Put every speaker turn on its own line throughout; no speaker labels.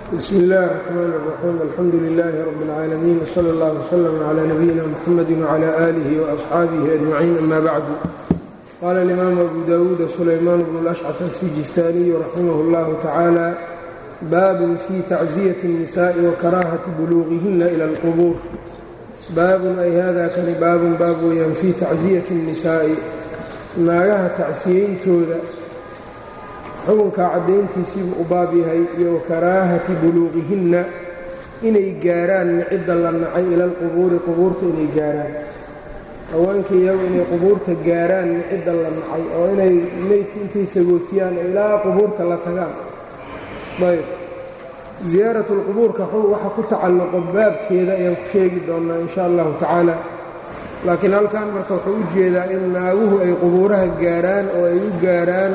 bsmi اllahi الرحmn الرaxيim alxamdu لilaahi rab اlcaalamiin wslى اllah wslm clى nabiyina mxamadi wclى آlih وaصxaabihi أجmaciin ama bacdu qala اlimaamu abu dawuud sulaymaan bnu اlأshcaf الsijistaaniyu raximah اllahu tacaala baabun fi tacziyaةi الnisaءi wakarahati buluugihina ilى اlqubuur baabun ay hada kani baabun baab weeyaan fii tacziyati الnisaa'i naagaha tacsiyeyntooda xukunkaa caddayntiisiibuu u baab yahay iyo wakaraahati buluuqihinna inay gaaraan cidda la nacay ila alqubuuri qubuurta inay gaaraan haweenka iyagu inay qubuurta gaaraan cidda la nacay oo inay meydka intay sagootiyaan oo ilaa qubuurta la tagaan ayb ziyaarat lqubuurka waxa ku tacalluqo baabkeeda ayaan ku sheegi doonnaa in sha allahu tacaala laakiin halkan marka wuxuu u jeedaa in naaguhu ay qubuuraha gaaraan oo ay u gaaraan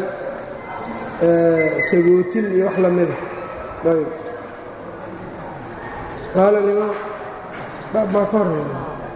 sagootin iyo wax lamida ayb qaala limaam baab baa ka horeeya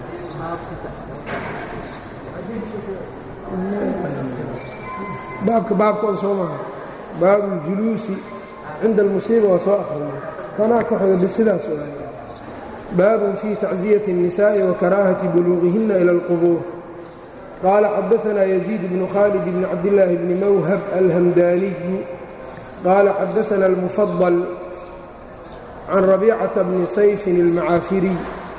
baabka baabka on soo maha baabu اljuluusi cinda almusiiba waa soo akhrina kanaa ka xoga sidaas baabun fii tacziyati الnisaaءi wakaraahati buluuqihina ilى اlqubuur qال xdثna يزيد بن khالد بن cabdاللaه بن mwhب الhمdاني qال xdثna المفضل عن ربيcة بن sayف المعاafري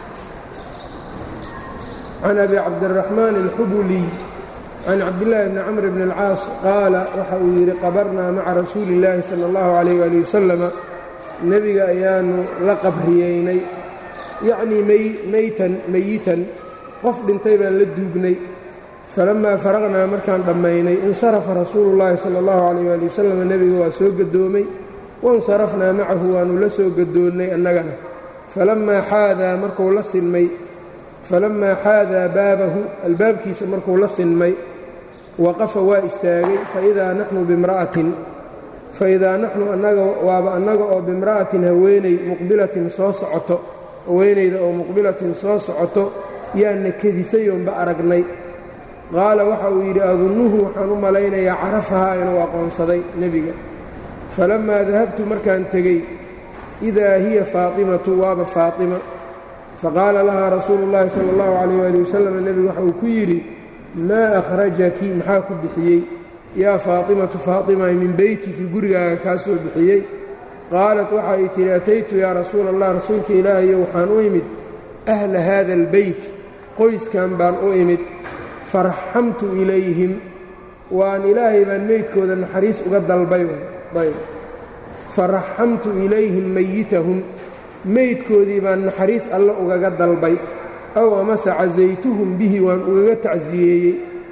عن أbي cabدالرحمن الxbلي عن cabdاللahi بن cمر بن الcاaص qaala waxa uu yidhi qabrnaa maca rasuuli الlahi slى الlaه عليه aلي وsلم nebiga ayaanu la qabriyeynay yacnii meytan meyitan qof dhintay baan la duugnay falamaa faraqnaa markaan dhammaynay insarafa rasuulu llaahi sala allahu calayh waali wasalam nebiga waa soo gadoomay wansarafnaa macahu waannu la soo gadoonnay annagana falammaa xaadaa markuu la sinmay falammaa xaadaa baabahu albaabkiisa markuu la sinmay waqafa waa istaagay faidaa naxnu bimra'atin faidaa naxnu annaga waaba annaga oo bimra'atin haweeney muqbilatin soo socoto haweenayda oo muqbilatin soo socoto yaana kedisayoonba aragnay qaala waxa uu yidhi adunnuhu waxaan u malaynayaa carafahaa inuu aqoonsaday nebiga falammaa dahabtu markaan tegey idaa hiya faatimatu waaba faatima faqaala lahaa rasuulu llaahi sala allahu calayh waali wasalam nebigu waxa uu ku yidhi maa akhrajaki maxaa ku bixiyey yaa faatimatu faatimay min beytiki gurigaaga kaa soo bixiyey qaalat waxa ay tidhi ataytu yaa rasuula allah rasuulka ilaahayo waxaan u imid ahla haada albeyt qoyskan baan u imid faraxamtu ilayhim waan ilaahay baan meydkooda naxariis uga dalbay ayb faraxamtu ilayhim meyitahum meydkoodii baan naxariis alle ugaga dalbay aw amase casaytuhum bihi waan ugaga tacsiyeeyey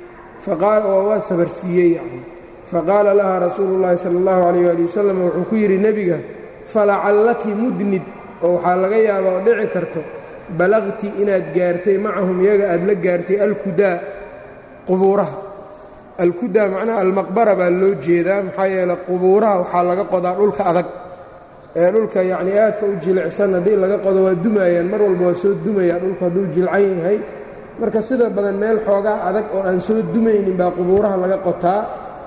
oo waa sabarsiiyey yani faqaala lahaa rasuulu llaahi sala allahu calayh ali wasalam wuxuu ku yidhi nebiga falacallaki mudnid oo waxaa laga yaabaa oo dhici karto balaqti inaad gaartay macahum iyaga aad la gaartay alkudaa qubuuraha alkudaa macnaha almaqbara baa loo jeedaa maxaa yeele qubuuraha waxaa laga qodaa dhulka adag ee dhulka yacnii aadka u jilicsan haddii laga qodo waa dumayaan mar walba waa soo dumaya dhulku hadduu jilcan yahay marka sida badan meel xoogaa adag oo aan soo dumaynin baa qubuuraha laga qotaa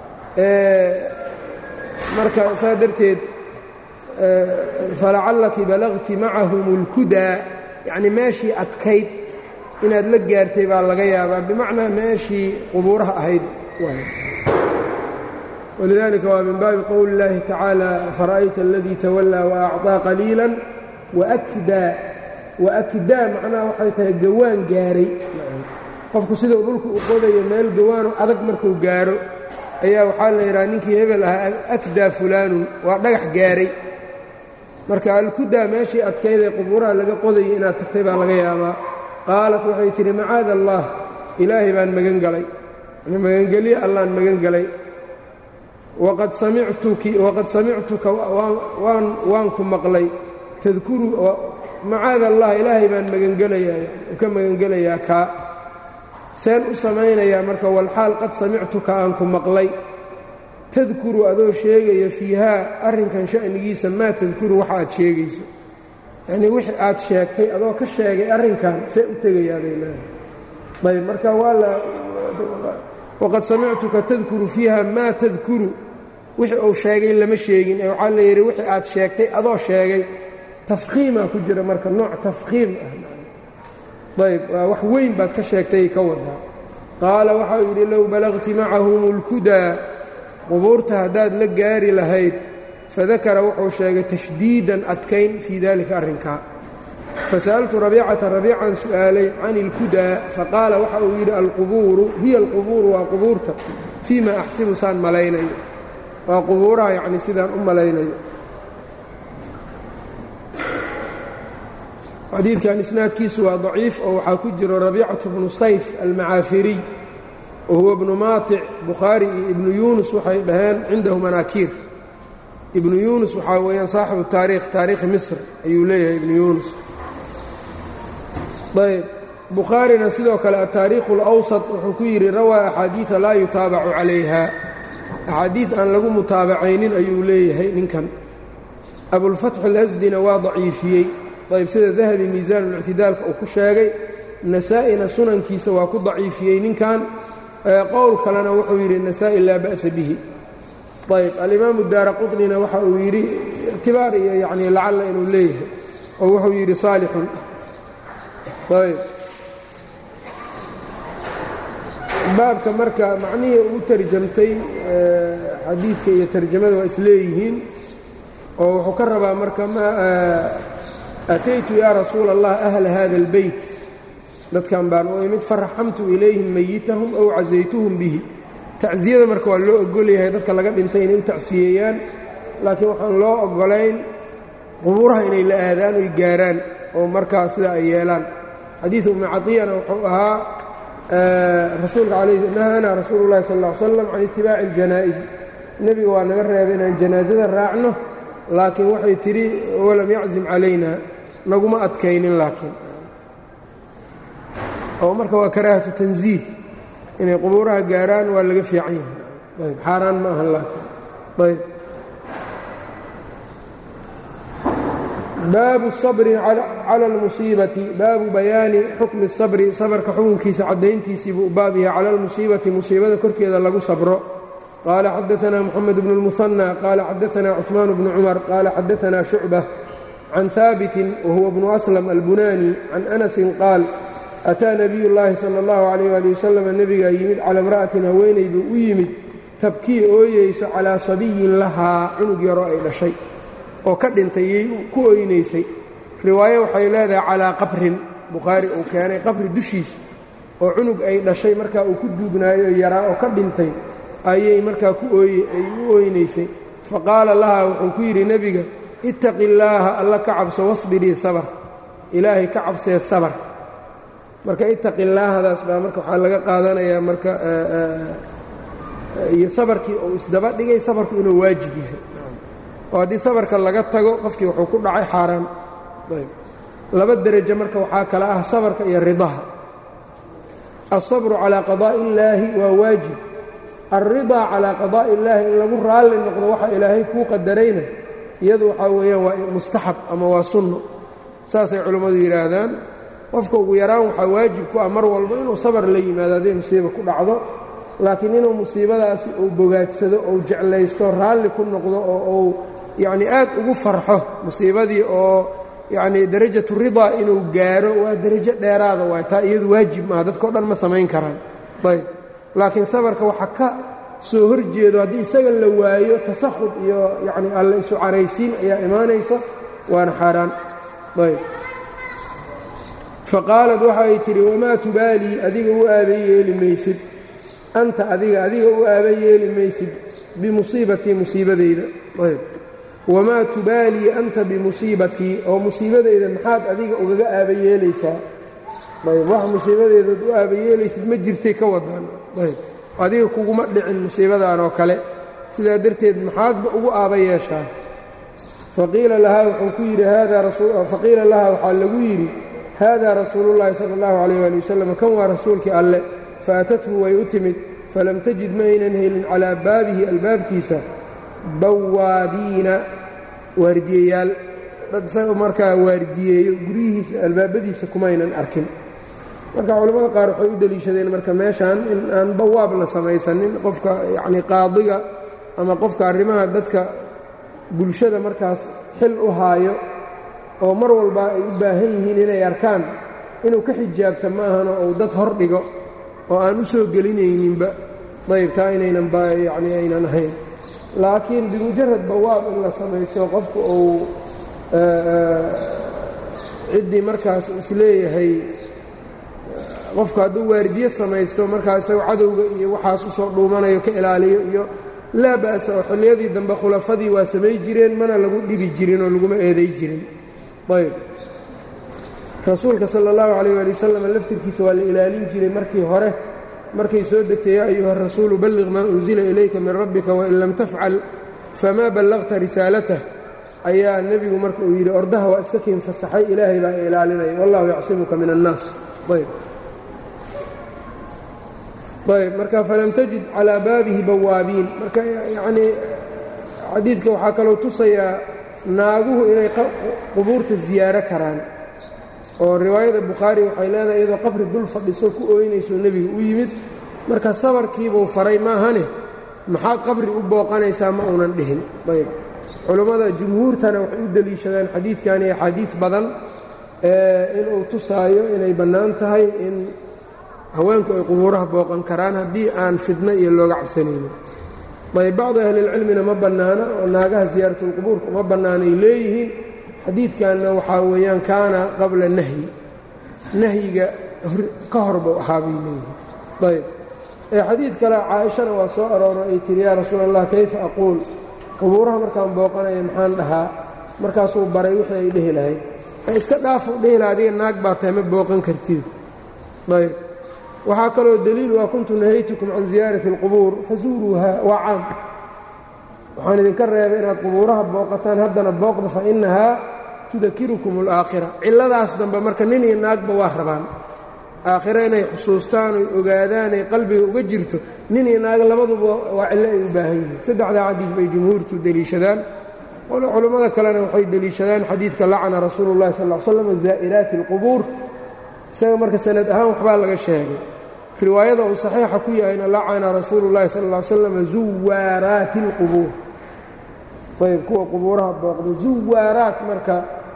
marka saa darteed falacallaki balaqti macahum اlkudaa yacni meeshii adkayd inaad la gaartay baa laga yaabaa bimacnaa meeshii qubuuraha ahayd walidaalika waa min baabi qowli اllaahi tacaala fara'ayta aladii tawallaa waacطaa qaliila waakdaa waakdaa macnaha waxay tahay gawaan gaaray qofku sidau dhulka u qodayo meel gawaano adag markuu gaaro ayaa waxaa la yidhaha ninkii hebel ahaa akdaa fulaanun waa dhagax gaaray marka alkudaa meeshii adkaydee qubuuraha laga qodayay inaad tagtay baa laga yaabaa qaalat waxay tidhi macaada allah ilaahay baan magan galay magangelye allaan magan galay waqad samictuka waan ku maqlay tadkuru macaada allah ilaahay baan magangelaya ka magangelayaa kaa seen u samaynayaa marka walxaal qad samictuka aan ku maqlay tadkuru adoo sheegaya fiihaa arrinkan sha'nigiisa maa tadkuru waxa aad sheegayso yacnii wixii aad sheegtay adoo ka sheegay arrinkan see u tegayaaday leedahay ayb marka waa la waqad samictuka tadkuru fiiha maa tadkuru wixii uu sheegay lama sheegin ee waxaa la yidhi wixii aad sheegtay adoo sheegay tafkhiimaa ku jira marka nooc tafkhiim ah ayb waa wax weyn baad ka sheegtay ka wadaa qaala waxau yidhi low balagti macahum اlkudaa qubuurta haddaad la gaari lahayd fadakara wuxuu sheegay tashdiidan adkayn fii dalika arrinkaa fasa'altu rabiicata rabiican su'aalay can اlkudaa faqaala waxa uu yidhi alqubuuru hiya alqubuuru waa qubuurta fii ma axsibu saan malaynayo waa qubuuraha yacni sidaan u malaynayo xadiidkan isnaadkiisu waa daciif oo waxaa ku jiro rabiicatu bnu sayf almacaafiriy wa huwa bnu maatic bukhaari iyo ibnu yuunus waxay dhaheen cindahu manaakiir ibnu yuunus waxaa weeyaan saaxibu taariikh taariikhi misr ayuu leeyahay ibnu yuunus ayb bukhaarina sidoo kale ataariikhu اlawsat wuxuu ku yidhi rawaa axaadiida laa yutaabacu calayha axaadiid aan lagu mutaabacaynin ayuu leeyahay ninkan abulfatx alasdina waa daciifiyey ayb sida dahabi miisaanulاctidaalka uu ku sheegay nasaa-ina sunankiisa waa ku daciifiyey ninkan qowl kalena wuxuu yidhi nasaa-i laa ba'sa bihi ayb alimaamu daara quطnina waxa uu yidhi ictibaar iyo yani lacalla inuu leeyahay oo wuxuu yidhi saalixun ayb baabka marka macnihii uu tarjamtay xadiidka iyo tarjamada waa isleeyihiin oo wuxuu ka rabaa marka ataytu yaa rasuula allah ahla hada اlbeyt dadkan baan u imid faraxamtu ilayhim mayitahum ow casaytuhum bihi tacsiyada marka waa loo ogolyahay dadka laga dhintay inay u tacsiyeeyaan laakiin waxaan loo ogolayn qubuuraha inay la aadaan oy gaaraan oo markaa sida ay yeelaan xadiidu ummi cadiyana wuxuu ahaa rasuulka nahaana rasuulu llahi sal ll ly slam can itibaaci اljanaa'iz nebiga waa naga reebay inaan janaasada raacno laakiin waxay tidhi walam yaczim calayna naguma adkaynin laakiin oo marka waa karaahatu tanziih inay qubuuraha gaaraan waa laga fiican yahay ayb xaaraan ma ahan laakiin ayb baabu الصabri calى اlmusiibati baabu bayaani xukmi الصabri sabarka xukunkiisa caddayntiisii buu baab yahay cala اlmusiibati musiibada korkeeda lagu sabro qaala xadaثna mxamed bn الmuثanى qaala xadaثna cثmaan bnu cumar qaala xadaثna shucbة can haabiti wahuwa bnu aslam albunani can anasin qaal ataa nabiy llaahi sala allahu calayh ali wasalam nebigaa yimid cala imra'atin haweenay buu u yimid tabkii ooyeyso calaa sabiyin lahaa cunug yaroo ay dhashay oo ka dhintay yay ku oynaysay riwaayo waxay leedahay calaa qabrin bukhaari uu keenay qabri dushiisa oo cunug ay dhashay markaa uu ku duugnaayo yaraa oo ka dhintay ayay markaa ku ooye ay u oynaysay fa qaala lahaa wuxuu ku yidhi nebiga ittaqi illaaha alla ka cabso wasbirii sabar ilaahay ka cabsee sabar marka ittaqi illaahadaas baa marka waxaa laga qaadanayaa marka iyo sabarkii uu isdaba dhigay sabarku inuu waajib yahay oo haddii sabarka laga tago qofkii wuxuu ku dhacay xaaraan ayb laba derajo marka waxaa kale ah sabarka iyo ridaha alsabru calaa qadaa'i illaahi waa waajib alridaa calaa qadaa'i illaahi in lagu raalli noqdo waxa ilaahay kuu qadarayna iyadu waxaa weeyaan waa mustaxab ama waa sunno saasay culimmadu yidhaahdaan qofka ugu yaraan waxaa waajib ku ah mar walba inuu sabar la yimaado hadday musiiba ku dhacdo laakiin inuu musiibadaasi uu bogaadsado ou jeclaysto raalli ku noqdo oo uu yacnii aad ugu farxo musiibadii oo yacnii darajatu ridaa inuu gaaro waa derajo dheeraada waay taa iyadu waajib maaha dadkao dhan ma samayn karaan ayb laakiin sabarka waxa ka soo horjeedo haddii isaga la waayo tasakhud iyo yacni alla isu caraysiin ayaa imaanaysa waana xaaraan ayb faqaalad waxa ay tidhi wamaa tubaalii adiga u aaba yeeli maysid anta adiga adiga u aaba yeeli maysid bimusiibatii musiibadayda ayb wamaa tubaalii anta bimusiibatii oo musiibadayda maxaad adiga ugaga aaba yeelaysaa ayb wax musiibadaydaad u aaba yeelaysid ma jirtay ka wadaan ayb adiga kuguma dhicin musiibadan oo kale sidaa darteed maxaadba ugu aaba yeeshaa faqiila lahaa wuxuu ku yidhi faqiila lahaa waxaa lagu yidhi hada rasuulu llaahi sala allahu calayh waali wasalam kan waa rasuulkii alle faatathu way u timid falam tajid ma aynan helin calaa baabihi albaabkiisa bawaabiina waardiyeyaal dad isaga markaa waardiyeeyo guryihiisa albaabadiisa kumaynan arkin marka culimmada qaar waxay u deliishadeen marka meeshan in aan bawaab la samaysanin qofka yacnii qaadiga ama qofka arrimaha dadka bulshada markaas xil u haayo oo mar walba ay u baahan yihiin inay arkaan inuu ka xijaabta ma ahano uu dad hor dhigo oo aan u soo gelinayninba ayb taa inaynan yani aynan ahayn laakiin bimujarad bawaab in la samaysto qofku uu ciddii markaas isleeyahay qofku hadduu waardiye samaysto markaa isago cadowga iyo waxaas usoo dhuumanayo ka ilaaliyo iyo laa ba'sa oo xilliyadii dambe khulafadii waa samay jireen mana lagu dhibi jirin oo laguma eeday jirin ayb rasuulka sala allahu calayh waali wasalam laftirkiisa waa la ilaalin jiray markii hore markay soo degtay yaa ayuha rasuulu balliq maa unsila ilayka min rabbika wain lam tafcal famaa ballaqta risaalatah ayaa nebigu marka uu yidhi ordaha waa iska kiin fasaxay ilaahay baa ilaalinaya wallahu yacsimuka min annaas ayb ayb marka falam tajid calaa baabihi bawaabiin marka yacnii xadiidka waxaa kaloo tusayaa naaguhu inay qubuurta ziyaaro karaan oo riwaayada bukhaari waxay leedahay iyadoo qabri dul fadhiso ku ooynayso nebiga u yimid marka sabarkiibuu faray maahane maxaad qabri u booqanaysaa ma uunan dhihin ayb culummada jumhuurtana waxay u deliishadaan xadiidkan iyo axaadiid badan inuu tusaayo inay bannaan tahay in haweenku ay qubuuraha booqan karaan haddii aan fidno iyo looga cabsanaynin ayb bacdi ahlilcilmina ma bannaana oo naagaha siyaaratulqubuurka uma bannaanay leeyihiin xadiidkanna waxaa weeyaan kaana qabla nahyi nahyiga ka hor buu ahaa bay leeyihiin ayb ee xadiid kale caaishana waa soo arooro ay tihi yaa rasuul allah kayfa aquul qubuuraha markaan booqanaya maxaan dhahaa markaasuu baray wixii ay dhehi lahayd ee iska dhaafu dhehi laha adiga naag baa tahay ma booqan kartid ayb waxaa kaloo deliil waa kuntu nahaytukum can ziyaarati اlqubuur fazuuruuha waa caam waxaan idinka reebay inaad qubuuraha booqataan haddana booqda fa innahaa tudakirukum اlaakhira cilladaas dambe marka nin iyo naagba waa rabaan aakhiro inay xusuustaan oy ogaadaan ay qalbiga uga jirto nin iyo naag labaduba waa cillo ay u baahan yihiin saddexdaa xadiid bay jumhuurtu deliishadaan culummada kalena waxay deliishadaan xadiidka lacana rasuulu اllahi sal ll slam zaa'iraati اlqubuur isaga marka sanad ahaan waxbaa laga sheegay riwaayada uu saxiixa ku yahayna lacana rasuulu اllahi sal ll slam zuwaaraati اlqubuur ayb kuwa qubuuraha booqda zuwaaraat marka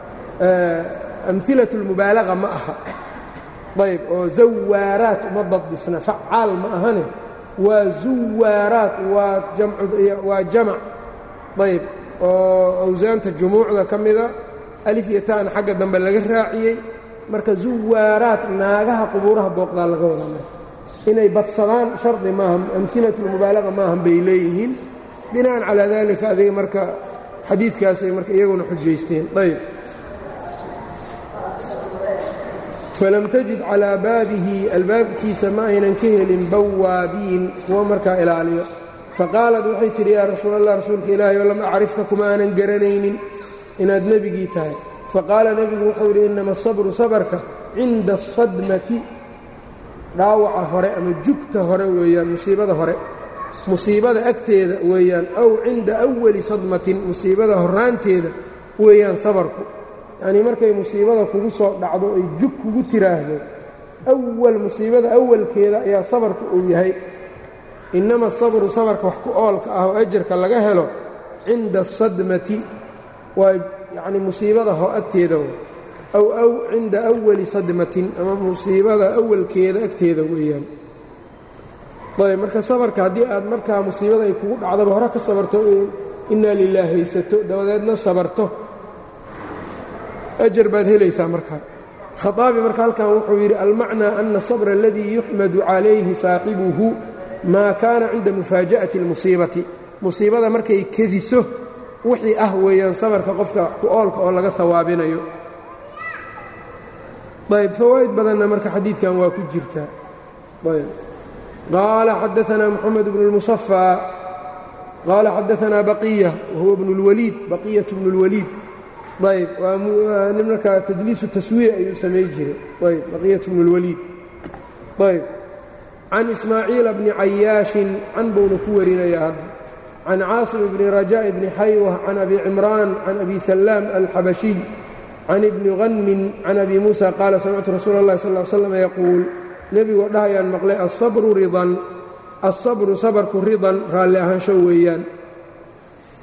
amhilaة اlmubaalaga ma aha ayb oo zawaaraat uma dabdisna facaal ma ahane waa zuwaaraat waa jamac ayb oo awsaanta jumuucda ka mida alif iyo ta'an xagga dambe laga raaciyey marka zuwaaraat naagaha qubuuraha booqdaa laga wadaa marka inay badsadaan shardi maaha amhilaة اlmubaalaga maahan bay leeyihiin bina'an calaa dalika adiga marka xadiidkaasay marka iyaguna xujaysteen ayb falam tajid calaa baabihi albaabkiisa ma aynan ka helin bawaabiin kuwa markaa ilaaliyo faqaalad waxay tidhi yaa rasuul allah rasuulka ilaahay oo lam acrifka kuma aanan garanaynin inaad nebigii tahay faqaala nebigu wuxuu yidhi innama asabru sabarka cinda asadmati dhaawaca hore ama jugta hore weeyaan musiibada hore musiibada agteeda weeyaan aw cinda awali sadmatin musiibada horraanteeda weeyaan sabarku yacnii markay musiibada kugu soo dhacdo ay jug kugu tiraahdo awal musiibada awalkeeda ayaa sabarka uu yahay innama asabru sabarka wax ku oolka ah oo ajarka laga helo cinda asadmati waa yacnii musiibada ho agteeda aw aw cinda awali sadmatin ama musiibada awalkeeda agteeda weeyaan ayb marka sabarka haddii aad markaa musiibada ay kugu dhacdaba hore ka sabarto innaa lilaah haysato dabadeedna sabarto ajar baad helaysaa markaa khaaabi marka halkan wuxuu yidhi almacnaa ana asabra aladii yuxmadu calayhi saaxibuhu maa kaana cinda mufaaja'ati اlmusiibati musiibada markay kediso wixii ah weeyaan sabarka qofka ku oolka oo laga hawaabinayo ayb fawaa'id badanna marka xadiidkan waa ku jirtaa ayb qaala xadaanaa moxamed bnu اlmusafى qaala xadaanaa baqiya wahuwa bnu اlwaliid baqiyat bnu اlwaliid ayb waa nin markaa tadliisu taswiya ayuu samay jiray ayb baqiyat bnu اlwaliid ayb can ismaaciila bni cayaashin can buuna ku warinayaa hadda can caasim bni rajaaء bni xaywa can abi cimraan can abi salaam alxabashiy can ibni hanmin can abi muusa qaala samictu rasuula اllahi sal ly slam yaquul nebigoo dhahayaan maqlay asabru ridan asabru sabarku ridan raalli ahaansho weeyaan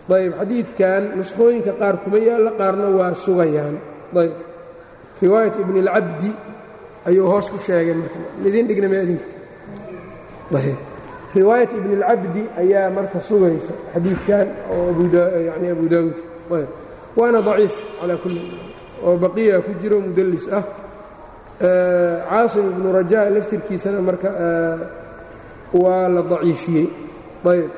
ayb xadiidkan nusqooyinka qaar kuma yaalla qaarna waa sugayaan ayb riwaayat ibn اlcabdi ayuu hoos ku sheegay marka idin dhigna ma idinka ayb riwaayat ibn اlcabdi ayaa marka sugaysa xadiidkan oo yani abu daawuud ayb waana daciif calaa kulli oo baqiya ku jiro mudallis ah caasim ibnu rajaa laftirkiisana marka waa la daciifiyey ayb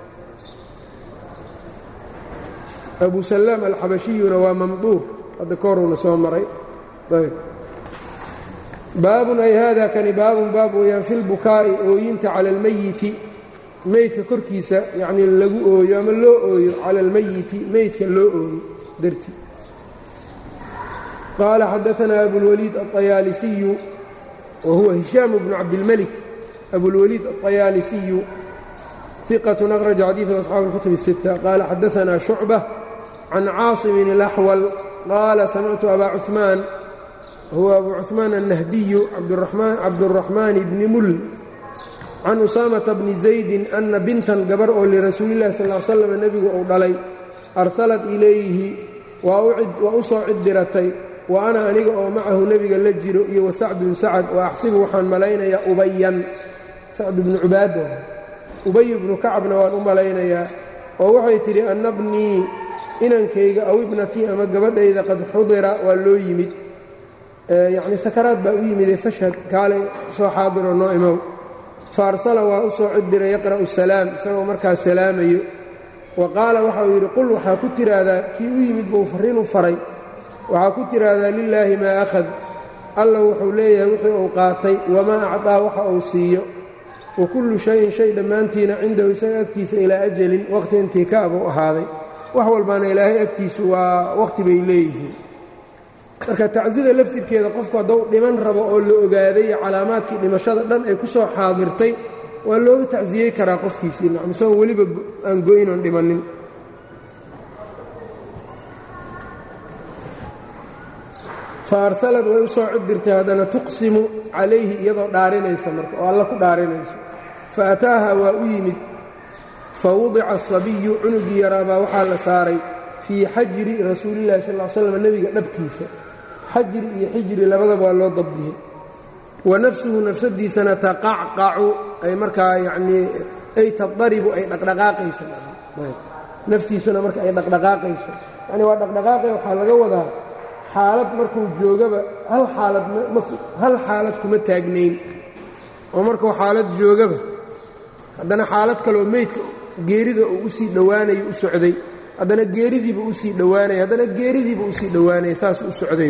abu salaam alxabashiyuna waa mamduur hadda ka horuna soo maray ayb baabun ay hada kani baabun baab weeyaan fi lbukaa'i ooyinta cala almayiti meydka korkiisa yacnii lagu ooyo ama loo ooyo cala almayiti meydka loo ooyo darti qaala xadaanaa abulwaliid aلطayaalisiyu wa huwa hishaam bnu cabdilmelik abulwaliid aلطayaalisiyu ثiqة أkhraج xadiiثa أصxaabi الkutub الستة qaala xadaanaa شhucbة can caaصimin الأxwal qaala samictu aba cuثmaan huwa abu cuثmaan الnahdiyu cabdالرaxmaan bni mul can usaamaةa bni زaydi ana bintan gabar oo lirasuuli الlahi sal ا slam nebigu uu dhalay arsalat ilayhi waa u soo cid diratay wa ana aniga oo macahu nebiga la jiro iyo wasacdun sacad wa axsibu waxaan malaynayaa ubayan sacd bnu cubaada ubay bnu kacabna waan u malaynayaa oo waxay tidhi anna bnii inankayga aw ibnatii ama gabadhayda qad xudira waa loo yimid yacnii sakaraad baa u yimidee fashhad kaalay soo xaadiroo noo imow fa arsala waa u soo cidiray yaqra'u salaam isagoo markaas salaamayo wa qaala waxauu yidhi qul waxaa ku tiraahdaa kii u yimid buu farriinu faray waxaa ku tiraahdaa lilaahi maa akhad alla wuxuu leeyahay wixii uu qaatay wamaa acdaa waxa uu siiyo wa kullu shayin shay dhammaantiina cindahu isaga agtiisa ilaa ajalin waqhti intii ka abuu ahaaday wax walbaana ilaahay agtiisu waa waqhti bay leeyihiin marka tacsida laftirkeeda qofku hadduu dhiman rabo oo la ogaaday calaamaadkii dhimashada dhan ay ku soo xaadirtay waa looga tacsiyey karaa qofkiisii nacam isagoo weliba aan goynoon dhimannin fa arsalad way u soo cidirtay haddana tuqsimu calayhi iyadoo dhaarinaysa marka oo alla ku dhaarinayso fa ataaha waa u yimid fa wudica asabiyu cunugii yaraabaa waxaa la saaray fii xajri rasuulillahi sal l slam nebiga dhabkiisa xajri iyo xijri labadaba waa loo dabdiyey wa nafsuhu nafsadiisana taqacqacu ay markaa yacnii ay tadaribu ay dhaqdhaqaaqayso naftiisuna marka ay dhaqdhaqaaqayso yacni waa dhaqdhaqaaqay waxaa laga wadaa xaalad markuu joogaba hal xaalad hal xaalad kuma taagnayn oo markuu xaalad joogaba haddana xaalad kaleoo meydka geerida uu u sii dhowaanayo u socday haddana geeridiiba u sii dhowaanaya haddana geeridiiba usii dhowaanaya saas u socday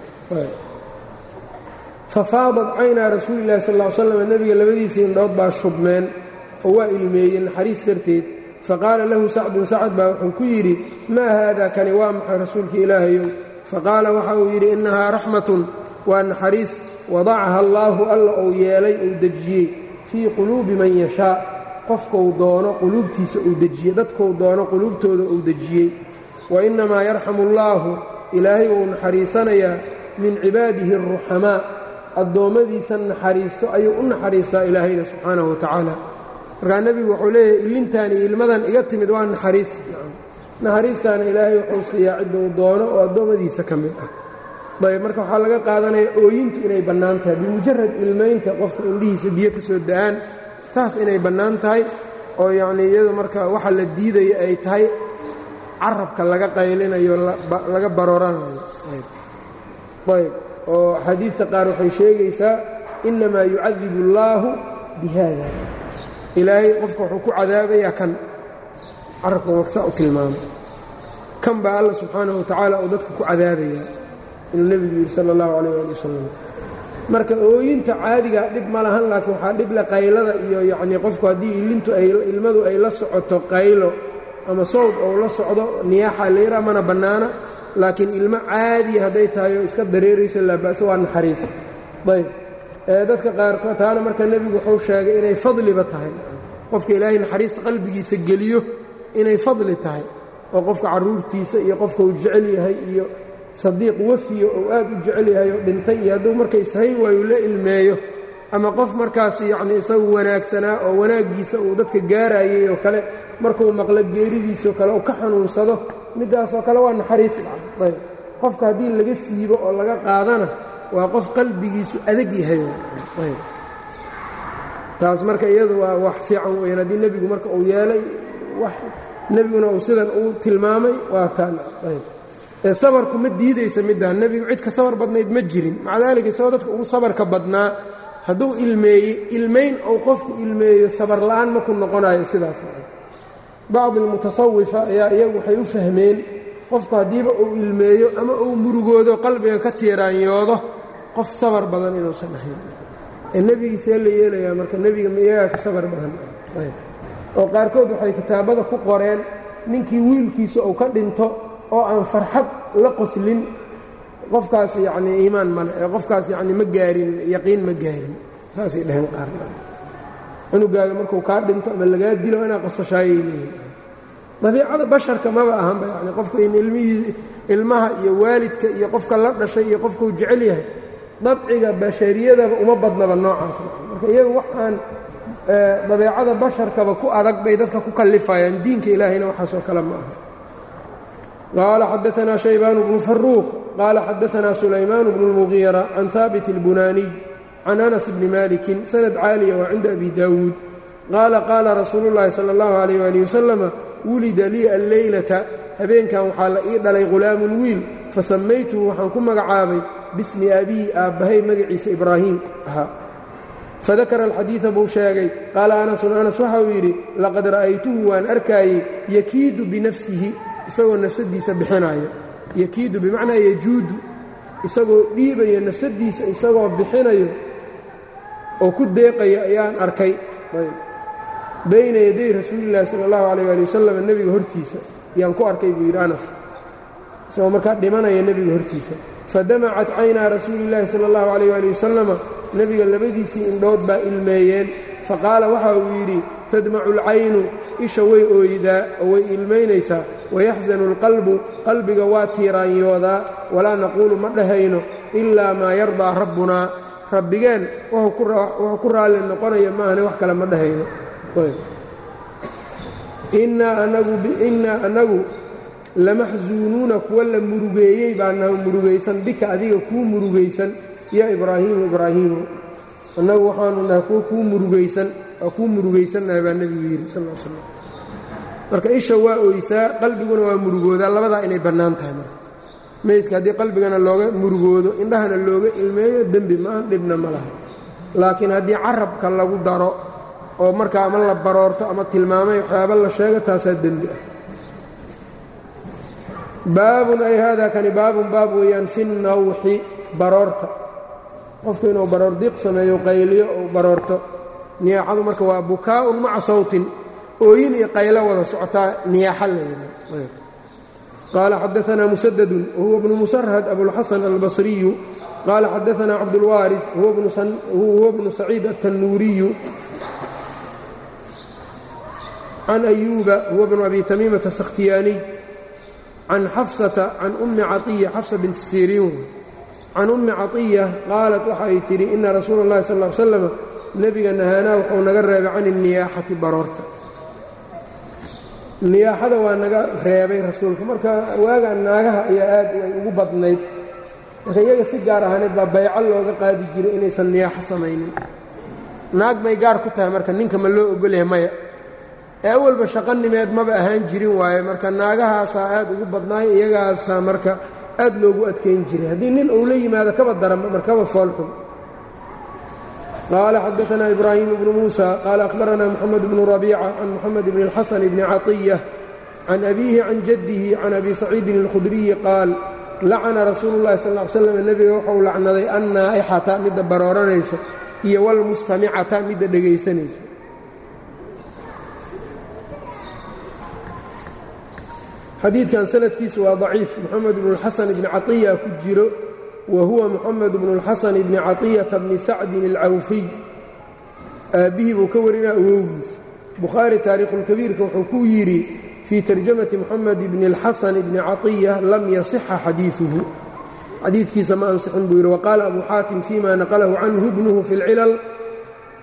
fafaadat caynaa rasuulilahi sal l slam nebiga labadiisa indhood baa shubmeen oo waa ilmeeyeen naxariis darteed faqaala lahu sacdun sacad baa wuxuu ku yidhi maa haada kani waa maxay rasuulka ilaahayow faqaala waxa uu yidhi innahaa raxmatun waa naxariis wadacaha allaahu alla uu yeelay uu dejiyey fii quluubi man yashaa qofkou doono quluubtiisa uu dejiyey dadkou doono quluubtooda uu dejiyey wa innamaa yarxamu allaahu ilaahay uu naxariisanayaa min cibaadihi aruxamaa addoommadiisa naxariisto ayuu u naxariistaa ilaahayna subxaanahu wa tacaala markaa nebigu wuxuu leeyahay illintaan iyo ilmadan iga timid waa naxariis naxariistaana ilaahay wuxuu siiyaa cidda uu doono oo addoommadiisa ka mid ah ayb marka waxaa laga qaadanaya ooyintu inay bannaan tahay bimujarad ilmaynta qofka indhihiisa biyo ka soo da-aan taas inay bannaan tahay oo yacnii iyadu marka waxa la diidaya ay tahay carabka laga qaylinayo laga barooranayo ayb oo xadiidta qaar waxay sheegaysaa innamaa yucadibu allaahu bi haada ilaahay qofka wuxuu ku cadaabayaa kan carabka maksaa u tilmaamay kan baa alla subxaanahu watacaala uu dadka ku cadaabayaa inuu nebigu yidhi sala allahu calayh ali wasalam marka ooyinta caadigaa dhib ma lahan laakiin waxaa dhible qaylada iyo yacnii qofku haddii ilintu ay ilmadu ay la socoto qaylo ama sawd ou la socdo niyaaxa layra mana bannaana laakiin ilmo caadiya hadday tahay oo iska dareerayso laaba'se waa naxariis ayb dadka qaarkood taana marka nebigu wuxuu sheegay inay fadliba tahay qofka ilaahay naxariista qalbigiisa geliyo inay fadli tahay oo qofka carruurtiisa iyo qofka uu jecel yahay iyo sadiiq wafiyo ou aad u jecel yahay oo dhintay iyo hadduu marka ishayn waayu la ilmeeyo ama qof markaas yacni isagu wanaagsanaa oo wanaaggiisa uu dadka gaarayay oo kale markuu maqlo geeridiisoo kale uu ka xanuunsado middaasoo kale waa naxariis ayb qofka haddii laga siibo oo laga qaadana waa qof qalbigiisu adag yahay ayb taas marka iyadu waa wax fiican weyaan haddii nebigu marka uu yeelay wax nebiguna uu sidan uu tilmaamay waa taan ayb ee sabarku ma diidaysa middan nebigu cid ka sabar badnayd ma jirin maca daalika isagoo dadka ugu sabarka badnaa hadduu ilmeeyey ilmayn ou qofku ilmeeyo sabar la'aan ma ku noqonayo sidaas bacdi almutasawifa ayaa iyagu waxay u fahmeen qofku haddiiba uu ilmeeyo ama uu murugoodo qalbiga ka tiiraanyoodo qof sabar badan inuusan ahayn ee nebigiisee la yeelayaa marka nebiga ma iyagaa ka sabar badan oo qaarkood waxay kitaabada ku qoreen ninkii wiilkiisa uu ka dhinto oo aan farxad la qoslin qofkaas yacnii iimaan male ee qofkaas yacni ma gaarin yaqiin ma gaarin saasay dheheen qaar cunugaaga markuu kaa dhinto ama lagaa dilo inaa qosashaayay leeyihin dabiicada basharka maba ahanba yani qofka in ilmihii ilmaha iyo waalidka iyo qofka la dhashay iyo qofkuu jecel yahay dabciga bashariyadaba uma badnaba noocaas marka iyaga wax aan dabeicada basharkaba ku adag bay dadka ku kallifayaan diinka ilaahayna waxaasoo kale ma aha qaala xadaanaa shaybaan bnu faruuq qaala xadaanaa sulaymaan bnu اlmugiira can haabit اlbunaaniy can anas bni malikin sanad caaliya waa cinda abi daawuud qaala qaala rasuulu llaahi sala اllahu alayh ali wasalama wulida lii alleylata habeenkan waxaa la ii dhalay ghulaamun wiil fasammaytuhu waxaan ku magacaabay bismi abii aabbahay magaciisa ibraahiim ahaa fadakara alxadiida buu sheegay qaala anasun anas waxa uu yidhi laqad ra'aytuhu waan arkaayey yakiidu binafsihi isagoo nafsadiisa bixinayo yakiidu bimacnaa yajuudu isagoo dhiibayo nafsadiisa isagoo bixinayo oo ku deeqayo ayaan arkay bayna yaday rasuulillahi sala allahu calayh ali wasalam nebiga hortiisa yaan ku arkay buu yidhi anas isagoo markaa dhimanaya nebiga hortiisa fadamacat caynaa rasuuliillaahi sala allahu calayh ali wasalama nebiga labadiisii indhood baa ilmeeyeen faqaala waxa uu yidhi tadmacu alcaynu isha way ooydaa oo way ilmaynaysaa wayaxsanu alqalbu qalbiga waa tiiraanyoodaa walaa naquulu ma dhahayno ilaa maa yardaa rabbunaa rabbigeen wuxuu ku raalli noqonaya maahane wax kale ma dhahayno innaa anagu lamaxsuunuuna kuwa la murugeeyey baanaha murugaysan bika adiga kuu murugaysan yaa ibraahiimu ibraahiimu annagu waxaanu nahay kuwa kuu murugaysan waa kuu murugaysannahay baa nebigu yidhi sal l slam marka isha waa oysaa qalbiguna waa murugoodaa labadaa inay bannaan tahay marka meydka haddii qalbigana looga murugoodo indhahana looga ilmeeyo dembi ma-an dhibna ma laha laakiin haddii carabka lagu daro oo markaa ama la baroorto ama tilmaamay waxyaaba la sheego taasaa dembi ah baabun ay haadaa kani baabun baab weeyaan fi nawxi baroorta qofku inuu baroor diiq sameeyo qayliyo ou baroorto niyaaxadu marka waa bukaa'un maca sawtin ooyin iyo qaylo wada socotaa niyaaxa la yidhaha qaala xadaanaa musadadun wahuwa bnu musarhad abulxasan albasriyu qaala xadaanaa cabdulwaarid huwa bnu saciid aلtanuuriyu can ayuuba huwa bnu abi tamiimata sakhtiyaaniy can xafsata can ummi caiya xafsa binti siriin can ummi caiya qaalat waxay tidhi ina rasuula اllahi sal l slam nebiga nahaanaa wuxuu naga reebay can الniyaaxati baroorta niyaaxada waa naga reebay rasuulka marka waagaan naagaha ayaa aad ay ugu badnayd marka iyaga si gaar ahaaneed baa bayco looga qaadi jiray inaysan niyaaxo samaynin naag bay gaar ku tahay marka ninka ma loo ogolyahay maya ee awalba shaqanimeed maba ahaan jirin waaye marka naagahaasaa aad ugu badnaay iyagaasaa marka aad loogu adkayn jiray haddii nin uu la yimaado kaba daranba markaba foolxun qaala xadaanaa ibraahim bnu muusa qaala akhbaranaa moxamed bnu rabiica can moxamed bni اlxasan bni caطiya can abiihi can jaddihi can abi saciidin اlkhudriyi qaal lacana rasuulu اllahi sal ly slam nebiga wuxuu lacnaday annaaixata midda barooranayso iyo wlmustamicata midda dhegaysanayso xadiidkan sanadkiisu waa daciif moxamed bnu اlxasan bni caطiya ku jiro wa huwa moxamed bnu اlxasan bni caطiyata bni sacdin اlcawfiy aabbihii buu ka warinaa awowgiis bukhaari taariikhulkabiirka wuxuu ku yidhi fii tarjamati moxamed bni اlxasan bni caطiya lam yasixa xadiiثuhu xadiidkiisa ma ansixin buu yidhi waqaala abu xaatim fima naqlahu canhu bnuhu fi اlcilal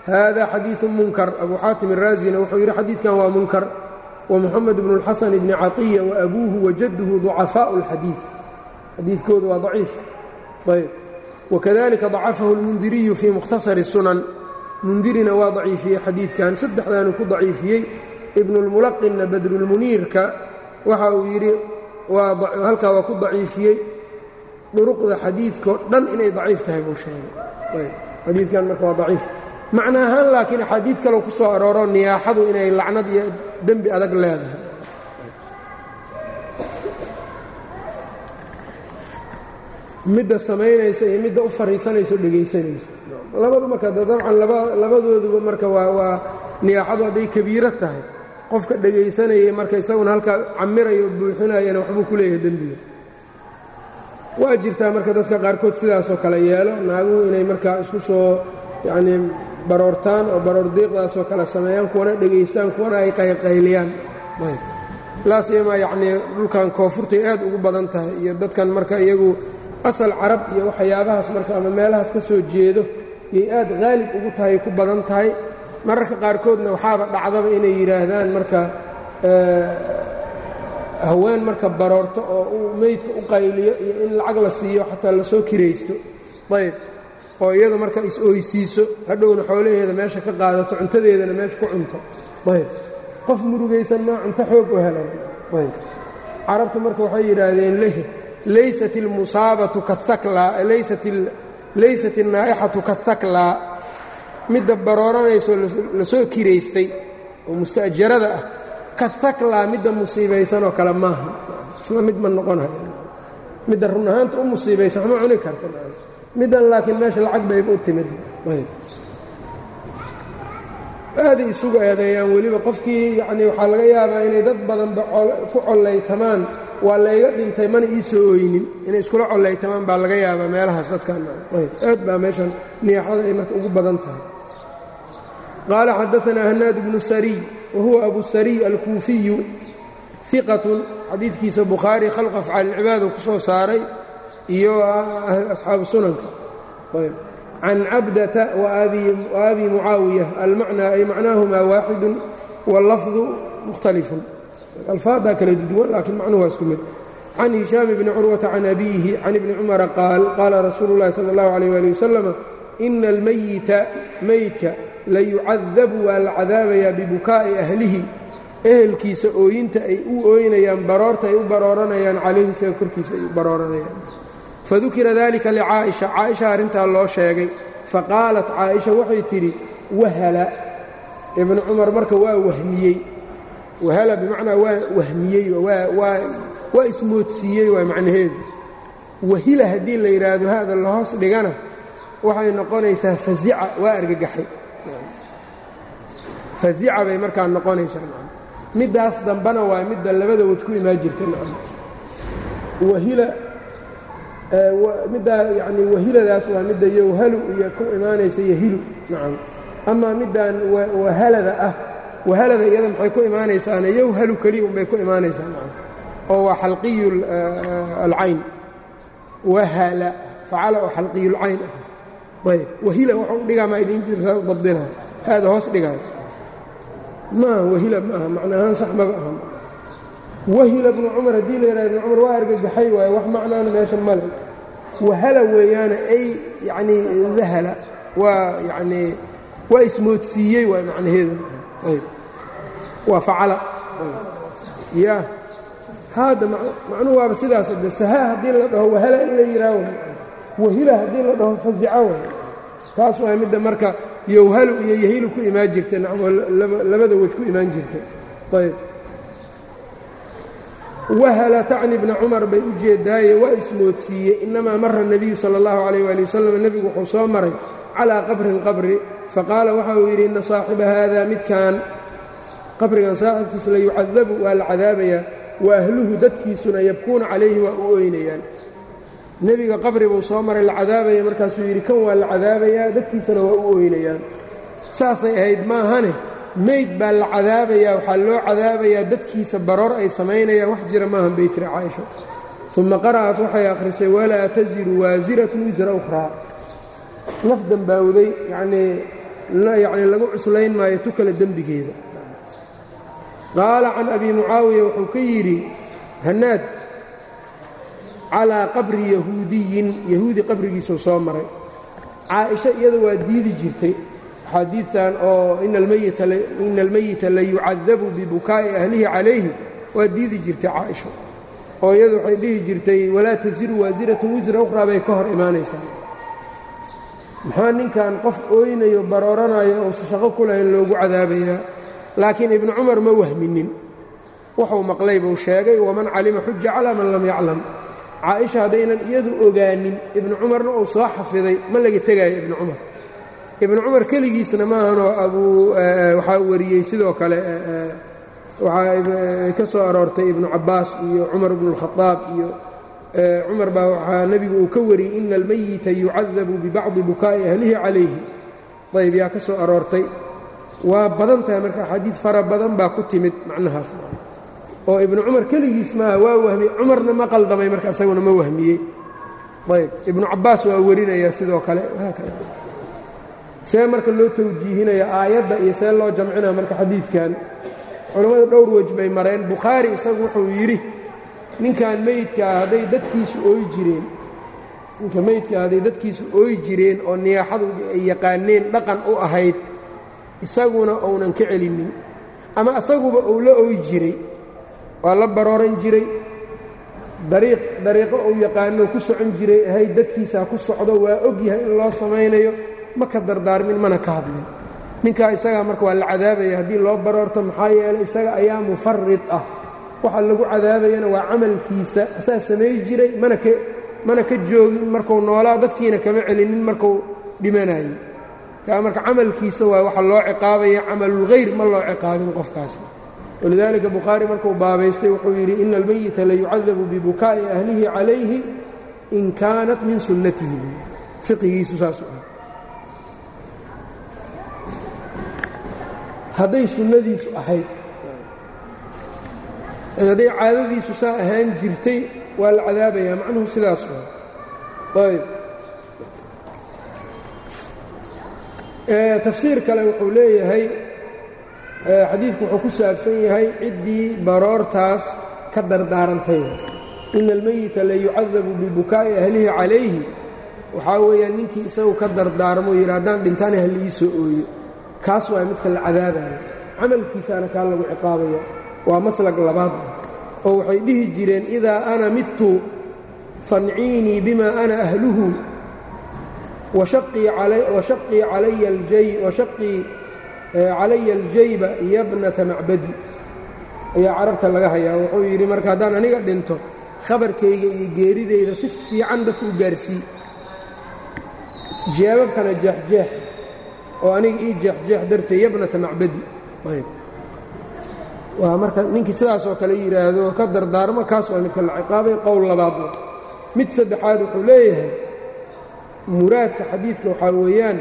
hada xadiiثu munkar abu xaatim الraazina wuxuu yidhi xadiidkan waa munkar ومحمد بن الxسن بن caطية وأbوه وجده ضعفاء الxadيiث xadiikooda waa ضaciif ayb وكذلika ضacaفaه الmنdiriyu في مkhتصر الsuنن mundirina waa ضaciifiyey xadiidkan saddexdaanu ku ضaciifiyey ibn الmulaqinna badrulmuniirka waxa uu yidhi halkaa waa ku ضaciifiyey duruqda xadiidkao dhan inay ضaciif tahay buu sheegay xadiidkan marka waa ضaciif macna ahaan laakiin axaadiid kaleo ku soo arooro niyaaxadu inay lacnad iyo dembi adag leedahay midda samaynaysa iyo midda u fariisanayso dhegaysanayso labadu marka dabcan labadooduba marka waa waa niyaaxadu hadday kabiiro tahay qofka dhegaysanayay marka isaguna halkaa camirayo buuxinayana waxbuu ku leeyahay dembiga waa jirtaa marka dadka qaarkood sidaasoo kale yeelo naaguhu inay markaa isku soo yacnii baroortaan oo baroor diiqdaasoo kale sameeyaan kuwana dhegaystaan kuwana ay qayqayliyaan laasiyama yacnii dhulkan koonfurtay aad ugu badan tahay iyo dadkan marka iyagu asal carab iyo waxyaabahaas marka ama meelahaas ka soo jeedo yay aad qaalib ugu tahay ku badan tahay mararka qaarkoodna waxaaba dhacdaba inay yidhaahdaan marka haween marka baroorto oo uu meydka u qayliyo iyo in lacag la siiyo xataa lasoo kiraysto ayb oo iyadu marka is-oysiiso hadhowna xoolaheeda meesha ka qaadato cuntadeedana meesha ku cunto ayb qof murugaysan maa cunto xoog u helan ayb carabtu marka waxay yidhaahdeen laysat ilmusaabatu kahaklaa laysat ilnaa'ixatu kahaklaa midda barooranayso lasoo kiraystay oo musta'jarada ah kahaklaa midda musiibaysanoo kale maaha isla mid ma noqonayo midda run ahaanta u musiibaysan waxma cuni karta middan laakiin meesha lacag bayba u timid aaday isugu eedeeyaan weliba qofkii yacnii waxaa laga yaabaa inay dad badanba ku collaytamaan waa layga dhintay mana ii soo ooynin inay iskula collaytamaan baa laga yaabaa meelahaas dadkan aad baa meeshan niyaaxada ay marka ugu badan tahay qaala xadaanaa hanaad bnu sariy wa huwa abu sariy alkuufiyu iqatun xadiidkiisa bukhaari khalq afcaal ilcibaadu ku soo saaray iyo asxaabu sunanka can cabdata waabi mucaawiya almacnaa ay macnaahumaa waaxidu wallafdu mukhtalifun alfaadaa kala duwan laakiin macnuhu waa isku mid can hishaam bni curwata can abiihi can ibni cumara qaal qaala rasuulu llahi sala allahu alayh ali wasalama ina almayita meydka layucadabu waa la cadaabayaa bibukaa'i ahlihi ehelkiisa ooyinta ay u ooynayaan baroorta ay u barooranayaan calayhi isaga korkiisa ay u barooranayaan fadukira dalika licaa'isha caaisha arrintaa loo sheegay faqaalat caaisha waxay tidhi wahala ibnu cumar marka waa wahmiyey wahala bimacnaa waa wahmiyey waa ismoodsiiyey waa macnaheedu wahila haddii la yidhaahdo hada lahoos dhigana waxay noqonaysaa fazica waa argagaxay fazica bay markaa noqonaysaa middaas dambana waa midda labada waj ku imaan jirta wahila middaa yani wahiladaas waa midda yowhalu iyo ku imaanaysa yahilu nacam amaa middan wahalada ah wahalada iyada maxay ku imaanaysaana yowhalu keliya unbay ku imaanaysaa nacam oo waa xalqiyu alcayn wahala facala oo xalqiyulcayn ah ayb wahila waxau u dhigaa maa idiin jirsaa u dabdina haada hoos dhigaayo maaha wahila ma aha macnaahaan sax maba aha wahila bnu cumar haddii la yidhaha ibnu cumar waa argagaxay waaye wax macnaana meesha male wahala weeyaane ay yacnii dahala waa yacnii waa ismoodsiiyey waay macnaheedu ayb waa facala ya haadda macnuhu waaba sidaas de sahaa haddii la dhaho wahala in la yidhaaho wahila haddii la dhaho fazica way taas waa midda marka yowhalu iyo yahilu ku imaan jirtay nacmoo labada wej ku imaan jirtay ayb wahala tacni bna cumar bay u jeedaaye waa ismoodsiiyey inamaa mara nebiyu sala allahu calayh waali wasalam nebigu wuxuu soo maray calaa qabrin qabri faqaala waxa uu yidhi inna saaxiba haada midkan qabrigan saaxibkiisa la yucadabu waa la cadaabayaa wa ahluhu dadkiisuna yabkuuna calayhi waa u ooynayaan nebiga qabri buu soo maray la cadaabaya markaasuu yidhi kan waa la cadaabayaa dadkiisana waa u ooynayaan saasay ahayd maahane meyd baa la cadaabayaa waxaa loo cadaabayaa dadkiisa baroor ay samaynayaan wax jira maahan bay tiri caaisha uma qara'at waxay akhrisay walaa tasiru waasiratun wisra ukhraa naf dambaawday yacnii yacni lagu cuslayn maayo tu kale dembigeeda qaala can abi mucaawiya wuxuu ka yidhi hannaad calaa qabri yahuudiyin yahuudi qabrigiisuu soo maray caaisha iyada waa diidi jirtay xadiidtan oo ina almeyita la yucadabu bibukaa'i ahlihi calayhi waa diidi jirtay caaisha oo iyadu waxay dhihi jirtay walaa tasiru waasiratu wisra ukhraa bay ka hor imaanaysaa maxaa ninkan qof ooynayo barooranayo ousa shaqo ku lahayn loogu cadaabayaa laakiin ibnu cumar ma wahminin wuxuu maqlay buu sheegay waman calima xuja calaa man lam yaclam caaisha haddaynan iyadu ogaanin ibnu cumarna uu soo xafiday ma laga tegaayo ibnu cumar ibnu cumar keligiisna maahanoo abuu waxaa wariyey sidoo kale waxaa ka soo aroortay ibnu cabbaas iyo cumar bnu اlkhadaab iyo cumar baa waxaa nebigu uu ka wariyey ina almeyita yucadabu bibacdi bukaa'i ahlihi calayhi ayb yaa ka soo aroortay waa badan tahay marka axaadiid fara badan baa ku timid macnahaas oo ibnu cumar keligiis maaha waa wahmiyey cumarna ma qaldamay marka isaguna ma wahmiyey ayb ibnu cabbaas waa warinayaa sidoo kale haakada see marka loo tawjiihinaya aayadda iyo see loo jamcinaya marka xadiidkan culammadu dhowr wej bay mareen bukhaari isagu wuxuu yidhi ninkan meydkaa hadday dadkiisu ooyi jireen ninka meydkaa hadday dadkiisu ooyi jireen oo niyaaxadu ay yaqaaneen dhaqan u ahayd isaguna uunan ka celinin ama isaguba uu la ooyi jiray waa la barooran jiray dariiq dariiqo uu yaqaano ku socon jiray ahayd dadkiisaa ku socdo waa og yahay in loo samaynayo ma ka dardaarmin mana ka hadlin ninkaa isagaa marka waa la cadaabaya haddii loo baroorto maxaa yeelay isaga ayaa mufarid ah waxa lagu cadaabayana waa camalkiisa asaa samay jiray mana ka mana ka joogin markuu noolaa dadkiina kama celinin markuu dhimanayey kaa marka camalkiisa waa waxa loo ciqaabaya camalulkhayr ma loo ciqaabin qofkaasi walidaalika bukhaari markuu baabaystay wuxuu yidhi ina almeyita layucadabu bibukaa'i ahlihi calayhi in kaanat min sunnatihi fiqigiisu saasu ah hadday sunnadiisu ahayd hadday caadadiisu saa ahaan jirtay waa la cadaabayaa macnuhu sidaas waa ayb tafsiir kale wuxuu leeyahay xadiidku wuxuu ku saabsan yahay ciddii baroortaas ka dardaarantay ina almeyita la yucadabu bibukaa'i ahlihi calayhi waxaa weeyaan ninkii isagu ka dardaarmo yidhi haddaan dhintaana ha liii soo ooyo kaas waa midka la cadaabaya camalkiisaana kaa lagu ciqaabaya waa maslag labaad oo waxay dhihi jireen idaa ana midtu fanciinii bima ana ahluhu washaqii calaya aljayba yabnata macbadi ayaa carabta laga hayaa wuxuu yidhi marka haddaan aniga dhinto khabarkayga iyo geeridayda si fiican dadka u gaarsii jeebabkana jeexjeex oo aniga ii jeexjeex dartee yabnata macbadi waa marka ninkii sidaasoo kale yidhaahdo ka dardaarmo kaas waa midka la ciqaabay qowl labaad mid saddexaad wuxuu leeyahay muraadka xadiidka waxaa weeyaan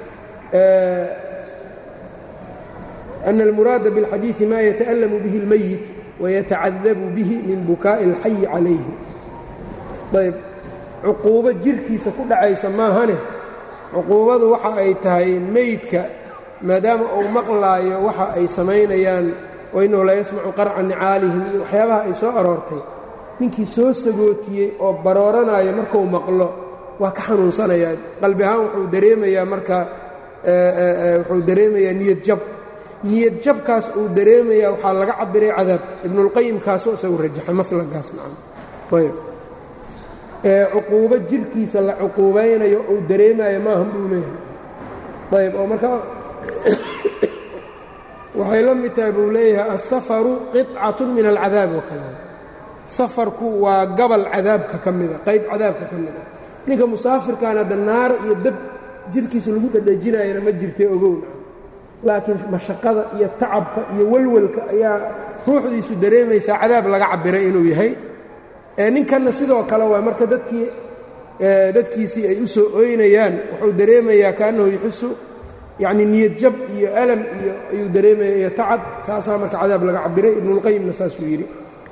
أن الmuraada bاlxadiiثi ma yataأlamu bihi اlmeyit wayatacadabu bihi min bukaaءi اlxayi calayhi ayb cuquubo jirkiisa ku dhacaysa maahane cuquubadu waxa ay tahay meydka maadaama uu maqlaayo waxa ay samaynayaan wainahu la yasmacu qarca nicaalihim iyo waxyaabaha ay soo aroortay ninkii soo sagootiyey oo barooranaayo markuu maqlo waa ka xanuunsanayaa qalbi ahaan wuxuu dareemayaa marka wuxuu dareemayaa niyad jab niyad jabkaas uu dareemayaa waxaa laga cabiray cadaab ibnulqayim kaasoo isagu rajaxay maslagaas nacam ayb cuquubo jirkiisa la cuquubaynayo uu dareemayo maahan buu leeyahay ayb oo markaa waxay la mid tahay buu leeyahay asafaru qicatun min alcadaab oo kale safarku waa gabal cadaabka ka mida qayb cadaabka ka mida ninka musaafirkaana da naar iyo dab jirkiisa lagu dhadhajinayana ma jirtay ogowna laakiin mashaqada iyo tacabka iyo walwalka ayaa ruuxdiisu dareemaysaa cadaab laga cabiray inuu yahay ninkanna sidoo kale waa marka dadkii dadkiisii ay u soo ooynayaan wuxuu dareemayaa kaannahu yuxisu yacni niyad jab iyo alam iyo ayuu dareemaya iyo tacab kaasaa marka cadaab laga cabiray ibnulqayimna saasuu yidhi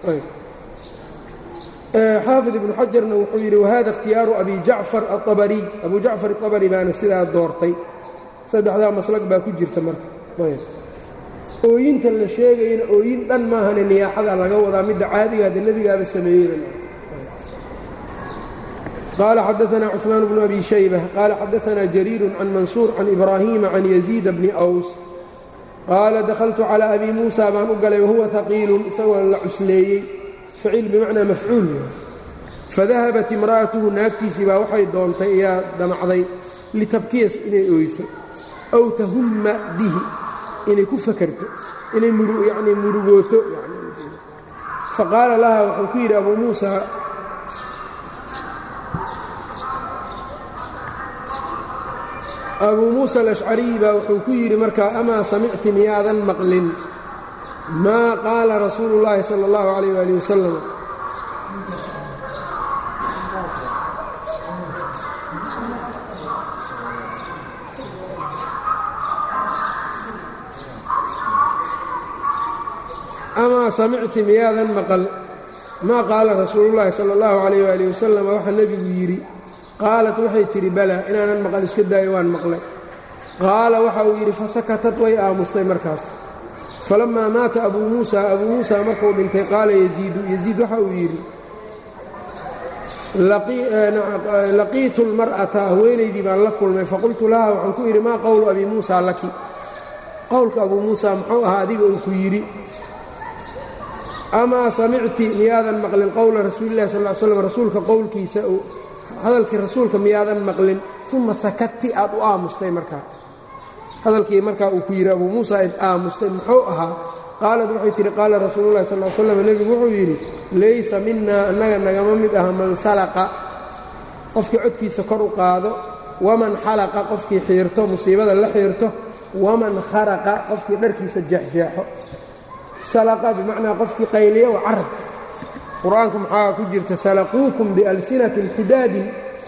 xaafid ibnu xajarna wuxuu yidhi wahada ikhtiyaaru abi jacfar aabariy abu jacfar aabari baana sidaa doortay saddexdaa maslag baa ku jirta marka ooyinta la sheegayana ooyin dhan maahane niyaaxada laga wadaa midda caadiga hadde nebigaaba sameeyey qaala xadaanaa cثmaan bnu abi shayba qaala xadaanaa jariiru can mansuur can ibraahiima can yaziida bni aws qaala dakhaltu calىa abi muusa baan u galay wahuwa haqiilun isagoo la cusleeyey faciil bimacnaa mafcuul fadahabat imra'atuhu naagtiisii baa waxay doontay ayaa damacday litabkiyas inay oyso aw tahumma bihi inay ku fakarto inay yani murugooto faqaala laha wuxuu ku yidhi abuu muusa abuu muusa alashcariy baa wuxuu ku yidhi markaa amaa samicti miyaadan maqlin maa qaala rasuulu اllaahi salى اllahu calayh ali wasalam amaa samicti miyaadan maqal maa qaala rasuulullaahi sala allahu calayh waali wasalam waxaa nebigu yidhi qaalat waxay tidhi balaa inaanan maqal iska daayo waan maqlay qaala waxa uu yidhi fasakatad way aamustay markaas falammaa maata abuu muusa abuu muusa markuu dhintay qaala yaziidu yaziid waxa uu yidhi laqiitu lmar'ata haweenaydii baan la kulmay faqultu laha waxaan ku yidhi maa qowlu abii muusa laki qowlka abuu muusa muxuu ahaa adiga uu ku yidhi amaa samicti miyaadan maqlin qowla rasuulillahi sal slam rasuulka qowlkiisa hadalkii rasuulka miyaadan maqlin uma sakati aad u aamustay markaa hadalkii markaa uu ku yidhi abuu muusa id aamustay muxuu ahaa qaalad waxay tidhi qaala rasuululahi sal slam nebigu wuxuu yidhi laysa minaa annaga nagama mid aha man salaqa qofkii codkiisa kor u qaado waman xalaqa qofkii xiirto musiibada la xiirto waman kharaqa qofkii dharkiisa jeexjeexo salaqa bimacnaa qofkii qayliya oo carab qur-aanku maxaa ku jirta salaquukum bialsinatin xidaadin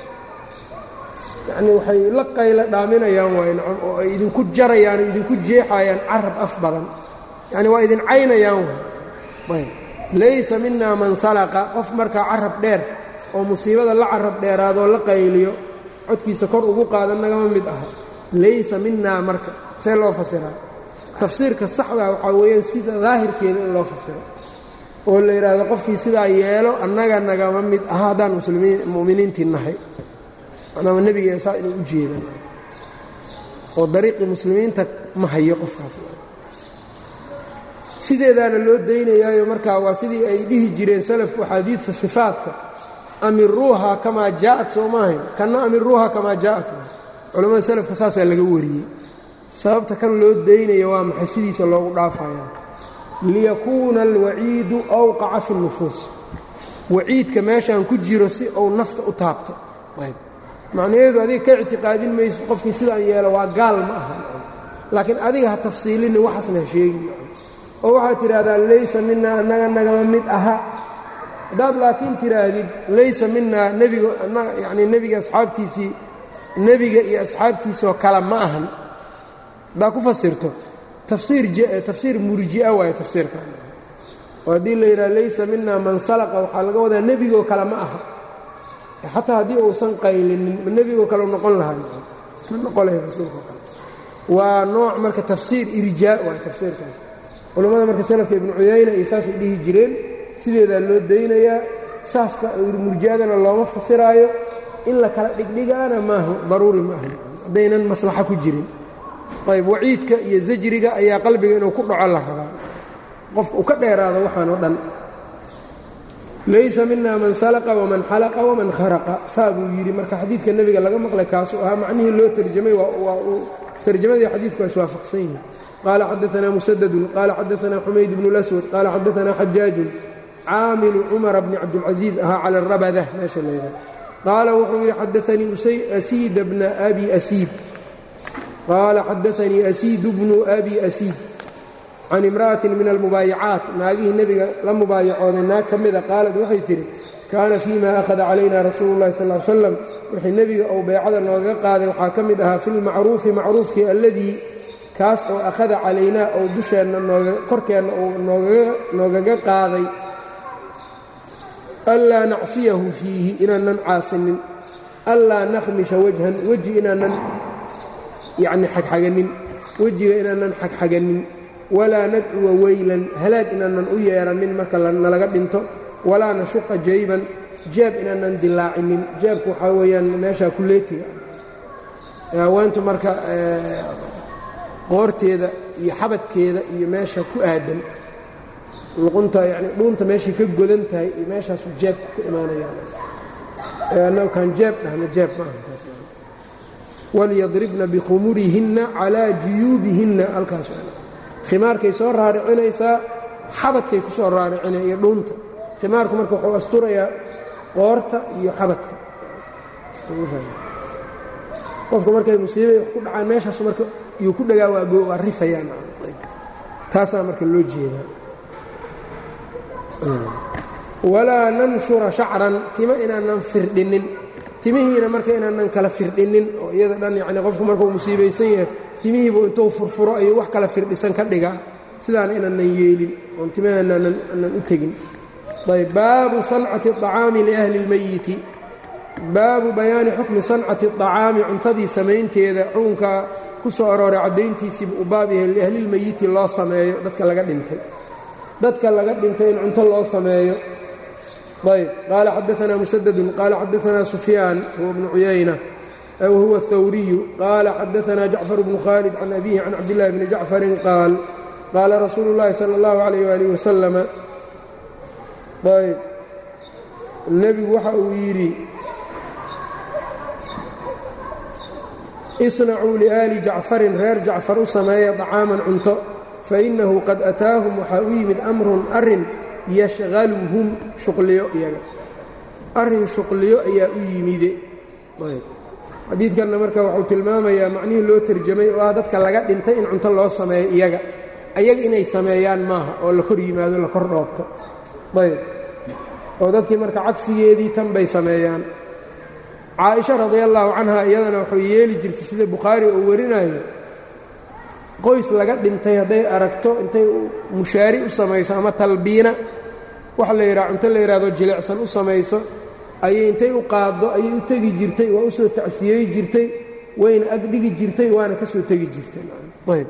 yacnii waxay la qaylo dhaaminayaan waay nacam oo ay idinku jarayaan oo idinku jeexayaan carab af badan yacni waa idin caynayaan waay ayb laysa minaa man salaqa qof markaa carab dheer oo musiibada la carab dheeraadoo la qayliyo codkiisa kor ugu qaada nagama mid aha laysa minaa marka see loo fasiraa tafsiirka saxdaa waxaa weeyaan sida daahirkeeda in loo fasiro oo la yidhaahdo qofkii sidaa yeelo annaga nagama mid aha haddaan muslimiin mu'miniintii nahay macnaama nebiga saa inuu u jeedan oo dariiqii muslimiinta ma hayo qofkaas sideedaana loo daynayaayo markaa waa sidii ay dhihi jireen salafku axaadiidta sifaadka amiruuha kamaa jaa'at soo maahayn kanna amiruuha kamaa jaa'at culamada salafka saasaa laga wariyey sababta kan loo daynaya waa maxay sidiisa loogu dhaafaya liyakuuna alwaciidu awqaca fi nufuus waciidka meeshaan ku jiro si uu nafta u taabto macnaheedu adiga ka ictiqaadin mayso qofkii sidaan yeelo waa gaal ma aha laakiin adiga ha tafsiilini waxaasna ha sheegin oo waxaad tidhaahdaa laysa minaa annaga nagama mid aha haddaad laakiin tidhaahdid laysa minaa nebiga yacnii nebiga asxaabtiisii nebiga iyo asxaabtiisoo kale ma ahan haddaad ku fasirto tafsiir murji'a waayo tafsiirkan oo haddii la yidhaha laysa minaa man salaqa waxaa laga wadaa nebigoo kale ma aha xataa haddii uusan qaylinin ma nebigoo kale noqon lahaa ma noqon lahay rasuulkao kale waa nooc marka tafsiir irjaa waayo tafsiirkaas culammada marka salafka ibnu cuyayna iyo saasay dhihi jireen sideedaa loo daynayaa saaska murji'adana looma fasiraayo in la kala dhigdhigaana maaha daruuri ma aha haddaynan maslaxo ku jirin ayb waciidka iyo zajriga ayaa qalbiga inuu ku dhaco la rabaa qofka uu ka dheeraado waxaan oo dhan laysa mina man salaqa waman xalaqa waman kharaqa saa buu yidhi marka xadiidka nebiga laga maqlay kaasuu ahaa macnihii loo tarjamay waa uu tarjamadii xadiidku waa iswaafaqsan yihin qaala xadaanaa musadadun qaala xadaanaa xumayd bnu laswad qaala xadaanaa xajaajun caamilu cumara bni cabdilcasiis ahaa cala arabada meesha layidhaha qaala wuxuu yidhi xadaanii asiida bna abi asiid qaala xadaanii asiid bnu abi asiid can imra'atin min almubaayacaat naagihii nebiga la mubaayacooday naag ka mida qaalad waxay tidhi kaana fii ma akhada calayna rasuulu llahi sal l slam wixii nebiga uu beecada noogaga qaaday waxaa ka mid ahaa fi lmacruufi macruufkii alladii kaas oo akhada calaynaa ou dusheenna korkeenna uu noogaga qaaday anlaa nacsiyahu fiihi inaanan caasinin anlaa nakhmisha wajhan weji inaanan yacni xagxaganin wejiga inaanan xagxaganin walaa nadcuwa weylan halaag inaanan u yeeranin marka nalaga dhinto walaa nashuqa jayban jeeb inaanan dilaacinin jeebku waxaa weeyaan meeshaa kuleetiga haweentu marka qoorteeda iyo xabadkeeda iyo meesha ku aadan luqunta yani dhuunta meeshay ka godan tahay iyo meeshaasu jeebka ku imaanayaan annagu kaan jeeb dhahna jeeb ma aha walyadribna bikhumurihinna calaa juyuubihinna halkaas khimaarkay soo raaricinaysaa xabadkay ku soo raaricinaya iyo dhuunta khimaarku marka wuxuu asturayaa qoorta iyo xabadka qofka markay musiibay wax ku dhacaan meeshaas marka yuu ku dhagaa waa rifayaan taasaa marka loo jeedaa walaa nanshura shacran tima inaanan firdhinin timihiina marka inaanan kala firdhinin oo iyada dhan yacni qofku markuu musiibaysan yahay timihiibu intuu furfuro ayuu wax kala firdhisan ka dhigaa sidaana inaanan yeelin oon timahaana aanan u tegin ayb baabu sancati acaami liahli اlmeyiti baabu bayaani xukmi sancati acaami cuntadii samaynteeda xukunka ku soo arooray caddayntiisiibu u baab yahay liahlilmeyiti loo sameeyo dadka laga dhintay dadka laga dhintay in cunto loo sameeyo ayb qaala xadaanaa musadadun qaala xadaanaa sufyaan huwa bnu cuyayna wahuwa اthawriyu qaala xadaanaa jacfar bnu khaalid can abihi can cabdillahi bni jacfarin qaal qaala rasuulu اllahi salى اllahu alayh waalih wasalama ayb nebigu waxa uu yidhi isnacuu liaali jacfarin reer jacfar u sameeya طacaaman cunto fainahu qad ataahum waxaa u yimid amrun arin yashhaluhum shuqliyo iyaga arrin shuqliyo ayaa u yimide xadiidkanna marka wuxuu tilmaamayaa macnihii loo terjamay oo ah dadka laga dhintay in cunto loo sameeyo iyaga ayaga inay sameeyaan maaha oo la kor yimaado la kor dhoobto ayb oo dadkii marka cagsigeedii tan bay sameeyaan caaisha radi allaahu canha iyadana wuxuu yeeli jirtay sida bukhaari uu warinayo qoys laga dhintay hadday aragto intay mushaari u samayso ama talbiina waxa la yidhaha cunto la yidhahdo jilicsan u samayso ayay intay u qaaddo ayay u tegi jirtay waa u soo tacsiyey jirtay wayna agdhigi jirtay waana ka soo tegi jirtay ayb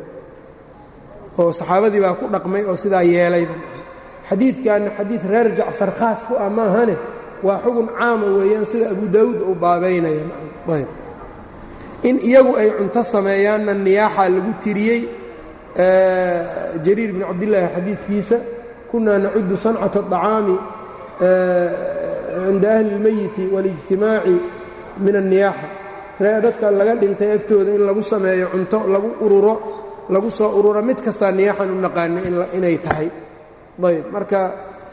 oo saxaabadii baa ku dhaqmay oo sidaa yeelayba xadiidkanna xadiid reer jacfar khaas ku ah maahane waa xugun caama weeyaan sida abu daawuud uu baabaynaya ayb in iyagu ay cunto sameeyaanna niyaaxa lagu tiriyey jariir bn cabdillaahi xadiidkiisa kunaa nacudu sancata aطacaami cinda ahli اlmeyiti waاlijtimaaci min anniyaaxa ree dadka laga dhintay agtooda in lagu sameeyo cunto lagu ururo lagu soo ururo mid kastaa niyaaxan u naqaana inay tahay ayb marka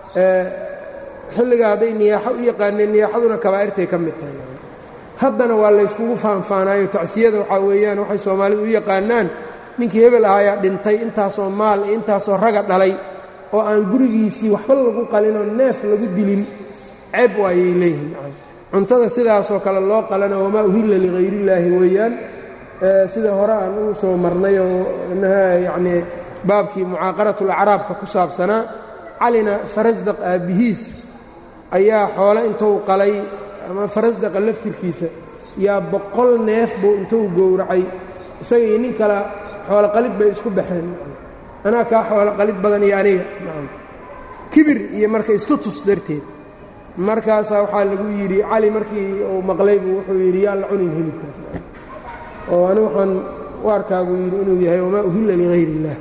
xilligaa hadday niyaaxo u yaqaaneen niyaaxaduna kabaa'irtay ka mid tahay haddana waa layskugu faanfaanaayo tacsiyada waxaa weeyaan waxay soomaalidu u yaqaanaan ninkii hebel ahaayaa dhintay intaasoo maal iyo intaasoo raga dhalay oo aan gurigiisii waxba lagu qalinoo neef lagu dilin ceeb waayay leeyihiin cuntada sidaasoo kale loo qalana wamaa uhilla lihayrillaahi weeyaan sida hore aan ugu soo marnay oo yacnii baabkii mucaaqaratulacraabka ku saabsanaa calina farasdaq aabbihiis ayaa xoole intuu qalay ama farasdaqa laftirkiisa yaa boqol neef buu intuu gowracay isaga iyo nin kale xoolo qalid bay isku baxeen anaa kaa xoolo qalid badan iyo aniga kibir iyo marka istutus darteed markaasaa waxaa lagu yidhi cali markii uu maqlay buu wuxuu yidhi yaan la cunin hilibkaas oo ani waxaan u arkaa buu yidhi inuu yahay wamaa uhilla ligayr illaah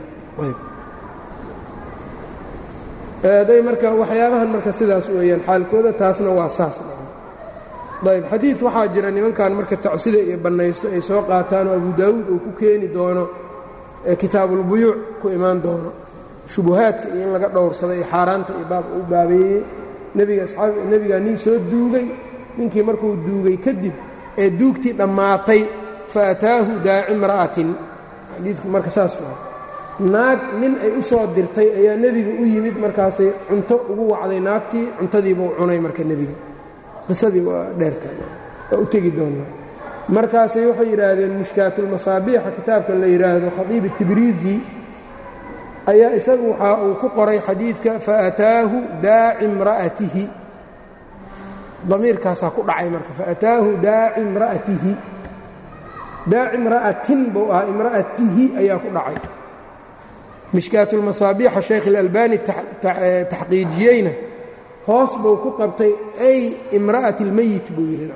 day marka waxyaabahan marka sidaas weeyaan xaalkooda taasna waa saas ayb xadiid waxaa jira nimankan marka tacsida iyo bannaysto ay soo qaataan oo abu daawuud uu ku keeni doono kitaabulbuyuuc ku imaan doono shubuhaadka iyo in laga dhowrsado iyo xaaraanta iyo baab u baabeeyey nebiga asxaab nebigaa nin soo duugay ninkii markuu duugay kadib ee duugtii dhammaatay fa ataahu daaci imra'atin xadiidku marka saas waa naag nin ay u soo dirtay ayaa nebiga u yimid markaasay cunto ugu wacday naagtii cuntadiibuu cunay marka nebiga qisadii waa dheerta waa u tegi doonnaa markaasay waxay yidhaahdeen mushkaatulmasaabiixa kitaabka la yidhaahdo khadiib tibriisi ayaa isagu waxaa uu ku qoray xadiidka faataahu daaci imra'atihi damiirkaasaa ku dhacay marka faataahu daaci imra'atihi daaci imra'atin buu ahaa imra'atihi ayaa ku dhacay mishkaatulmasaabiixa sheekh ilalbani taxqiijiyeyna hoos buu ku qabtay ay imra'ati اlmeyit buu yidhi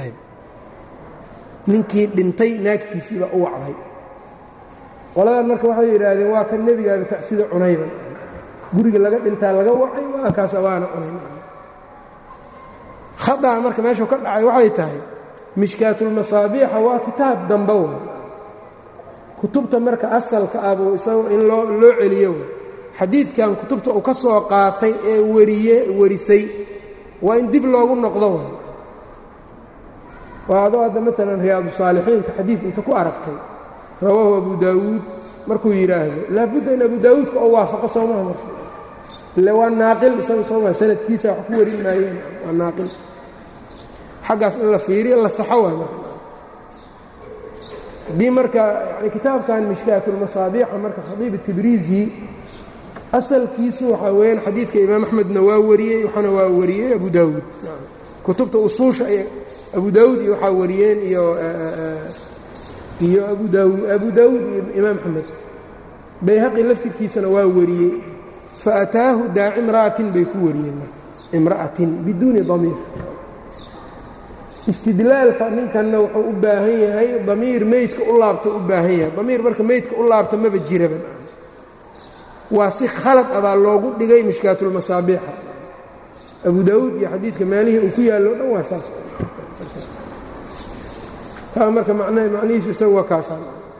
ninkii dhintay naagtiisiiba u wacday qoladan marka waxay yidhaahdeen waa kan nebigaaga tacsida cunayban guriga laga dhintaa laga wacay waa kaasa waana cunayn khadaa marka meeshuu ka dhacay waxay tahay mishkaatulmasaabiixa waa kitaab dambe way kutubta marka asalka ah buu isagu in loo loo celiyo way xadiidkan kutubta uu ka soo qaatay ee wariye warisay waa in dib loogu noqdo way waa adoo hadda maalan riyaadu saalixiinka xadiid inta ku aragtay rawaahu abu daawuud markuu yidhaahdo laabudda in abu daawuudka oo waafaqo soomaha marka ile waa naaqil isaga sooma sanadkiisa wax ku warin maayeen waa naaqil xaggaas in la fiiriyo la saxo waay marka haddii marka yani kitaabkan mishkaatulmasaabiixa marka khadiib tibriisi asalkiisu waxaa weeyaan xadiidka imaam axmedna waa wariyey waxaana waa wariyey abu daawuud kutubta usuusha abu daawuud iyo waxaa wariyeen iyo iyo abu daawud abu daawuud iyo imaam axmed bayhaqi laftirkiisana waa wariyey faataahu daaci imra'atin bay ku wariyeen marka imra'atin biduuni damiir istidlaalka ninkanna wuxuu u baahan yahay damiir meydka u laabta u baahan yahay damiir marka meydka u laabta maba jiraba waa si khalad ah baa loogu dhigay mishkaatulmasaabiixa abu daawuud iyo xadiidka meelihii uu ku yaallo o dhan waa saas taa marka macnihiisu isaga waa kaasa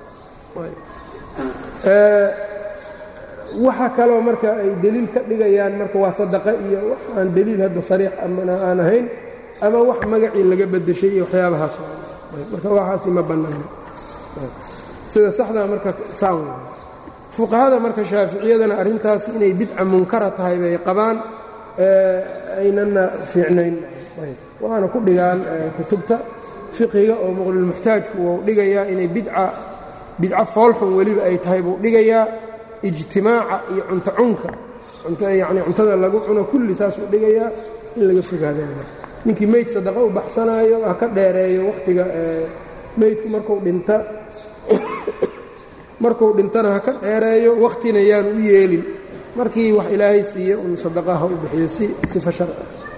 waxa kaloo marka ay deliil ka dhigayaan marka waa sadaqe iyo wax aan deliil hadda sariix amana aan ahayn ama wax magacii laga beddeshay iyo waxyaabahaas marka waxaasi ma bannaano sida saxdaa marka saan fuqahada marka shaaficiyadana arrintaas inay bidca munkara tahay bay qabaan aynana fiicnayn waana ku dhigaan kutubta fiqiga oo muqlilmuxtaajku wuu dhigayaa inay bidca bidco foolxun weliba ay tahay buu dhigayaa ijtimaaca iyo cunto cunka yani cuntada lagu cuno kulli saasuu dhigayaa in laga fogaadana ninkii meyd sadaqa u baxsanaayo ha ka dheereeyo wakhtiga meydku marku dhinta markuu dhintana ha ka dheereeyo wakhtina yaanu u yeelin markii wax ilaahay siiye un sadaqaha u bixiyo si sifa sharca